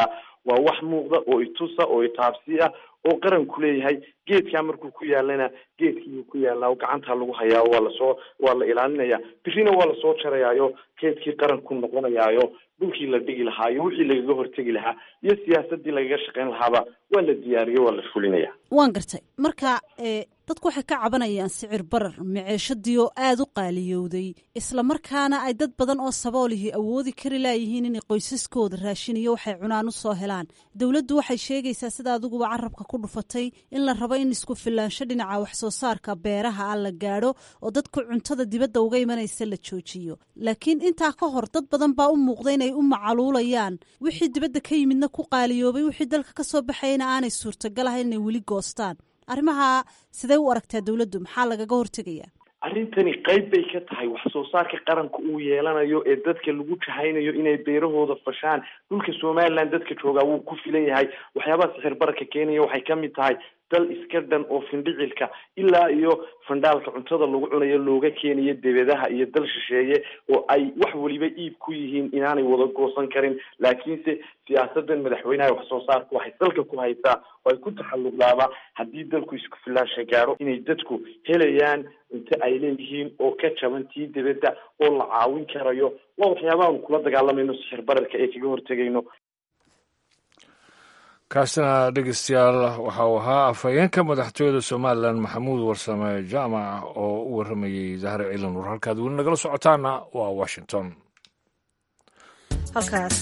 waa wax muuqda oo itusa oo itaabsi ah oo qaranku leeyahay geedkaa markuu ku yaalana geedkiibuu ku yaalaa oo gacantaa lagu hayaa waa lasoo waa la ilaalinaya birina waa lasoo jarayaayo geedkii qaranku noqonayaayo dhulkii la dhigi lahaa iyo wixii lagaga hortegi lahaa iyo siyaasadii lagaga shaqayn lahaaba waa la diyaariyo waa la fulinaya waan gartay marka dadku waxay ka cabanayaan sicir barar maceeshadii oo aada u qaaliyowday isla markaana ay dad badan oo saboolihii awoodi kari laayihiin inay qoysaskooda raashin iyo waxay cunaan u soo helaan dowladdu waxay sheegaysaa sida adiguba carabka ku dhufatay in la rabo in isku filaansho dhinaca wax soo saarka beeraha ah la gaadho oo dadku cuntada dibadda uga imanaysa la joojiyo laakiin intaa ka hor dad badan baa u muuqda inay u macaluulayaan wixii dibadda ka yimidna ku qaaliyoobay wixii dalka ka soo baxayna aanay suurtagal ahayn inay weli goostaan arrimaha sidee u aragtaa dowladdu maxaa lagaga hortegayaa arrintani qayb bay ka tahay wax soo saarka qaranka uu yeelanayo ee dadka lagu jahaynayo inay beerahooda fashaan dhulka somaliland dadka joogaa wuu ku filan yahay waxyaabaha sixir bararka keenaya waxay ka mid tahay dal iska dhan oo findhicilka ilaa iyo fandhaalka cuntada lagu cunayo looga keenayo debedaha iyo dal shisheeye oo ay wax weliba iib ku yihiin inaanay wada goosan karin laakiinse siyaasadan madaxweynaha wax soo saarku waxay dalka ku haysaa oo ay ku taxalluqdaaba haddii dalku isku filaansha gaaro inay dadku helayaan cunto ay leeyihiin oo ka jaban tii debedda oo la caawin karayo waa waxyaabahan kula dagaalamayno sixir bararka ee kaga hortegayno kaasina dhegeystayaal waxa uu ahaa afhayeenka madaxtooyada somalilan maxamuud warsame jaamac oo u warramayey zahre ciilan war halkaad weli nagala socotaana waa washington halkaas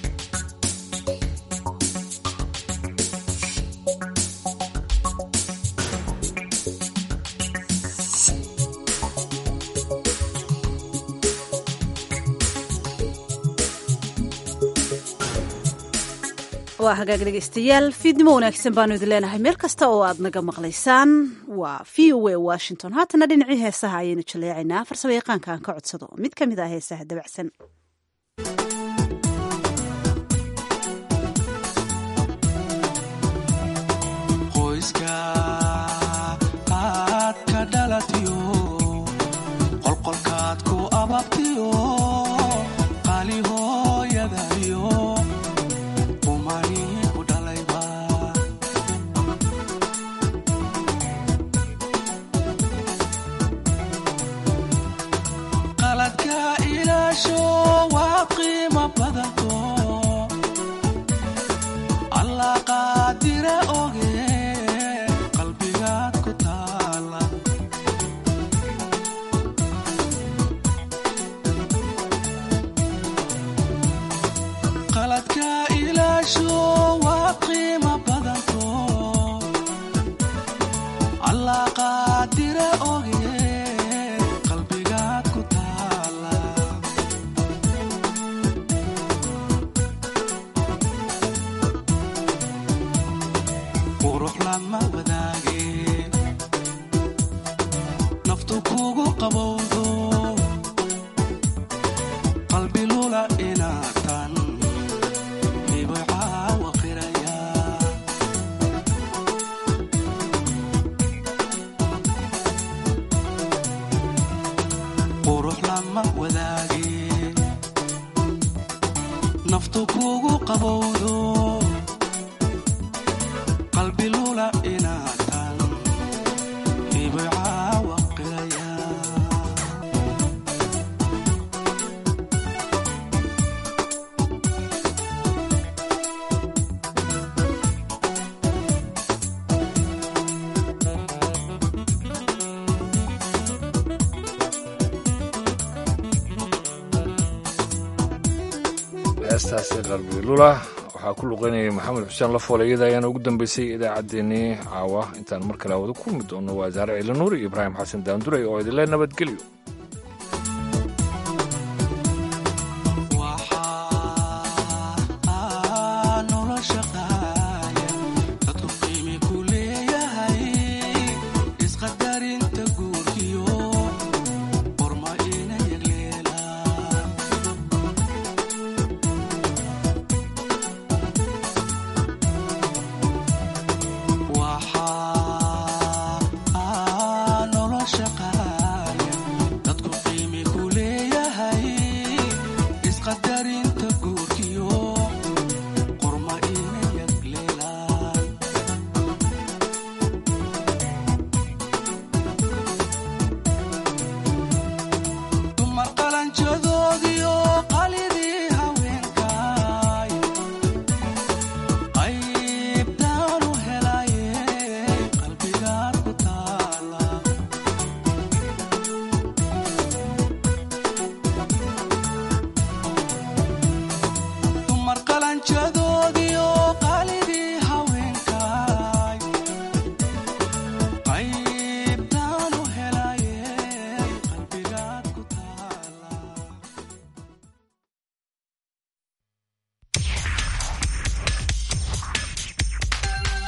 waa hagaag dhegeystayaal fiidnimo wanaagsan baanu idin leenahay meel kasta oo aad naga maqlaysaan waa v o a washington haatana dhinacii heesaha ayaynu jaleecaynaa farsamo yaqaanka aan ka codsado mid ka mid ah heesaha dabacsan qoyska aad ka dhalatiyo qolqolkaad ku ababtiyo qali hooyadayo qaladka ilaasho waa qiimo badanto allah qaadire oge qalbigaad ku taala qaladka ilaasho waa qiimo badanto allah qaadire oge qalbigaad ku taala qurux lama wadaage naftu kugu qabowdo qalbi lula inaatan hibcaawa qiraya qurux lama wadaage naftu kugu qabowdo qalbi lula inaatan hibcaawa qiraya heestaasi qalbi lula waxaa ku luqeynayay maxamed xuseen lafoole iyada ayaana ugu dambeysay idaacaddeenii caawa intaan mar kale hawada kulmi doono waa zaare ciilanuur iyo ibraahim xasan daandurey oo idinle nabadgelyo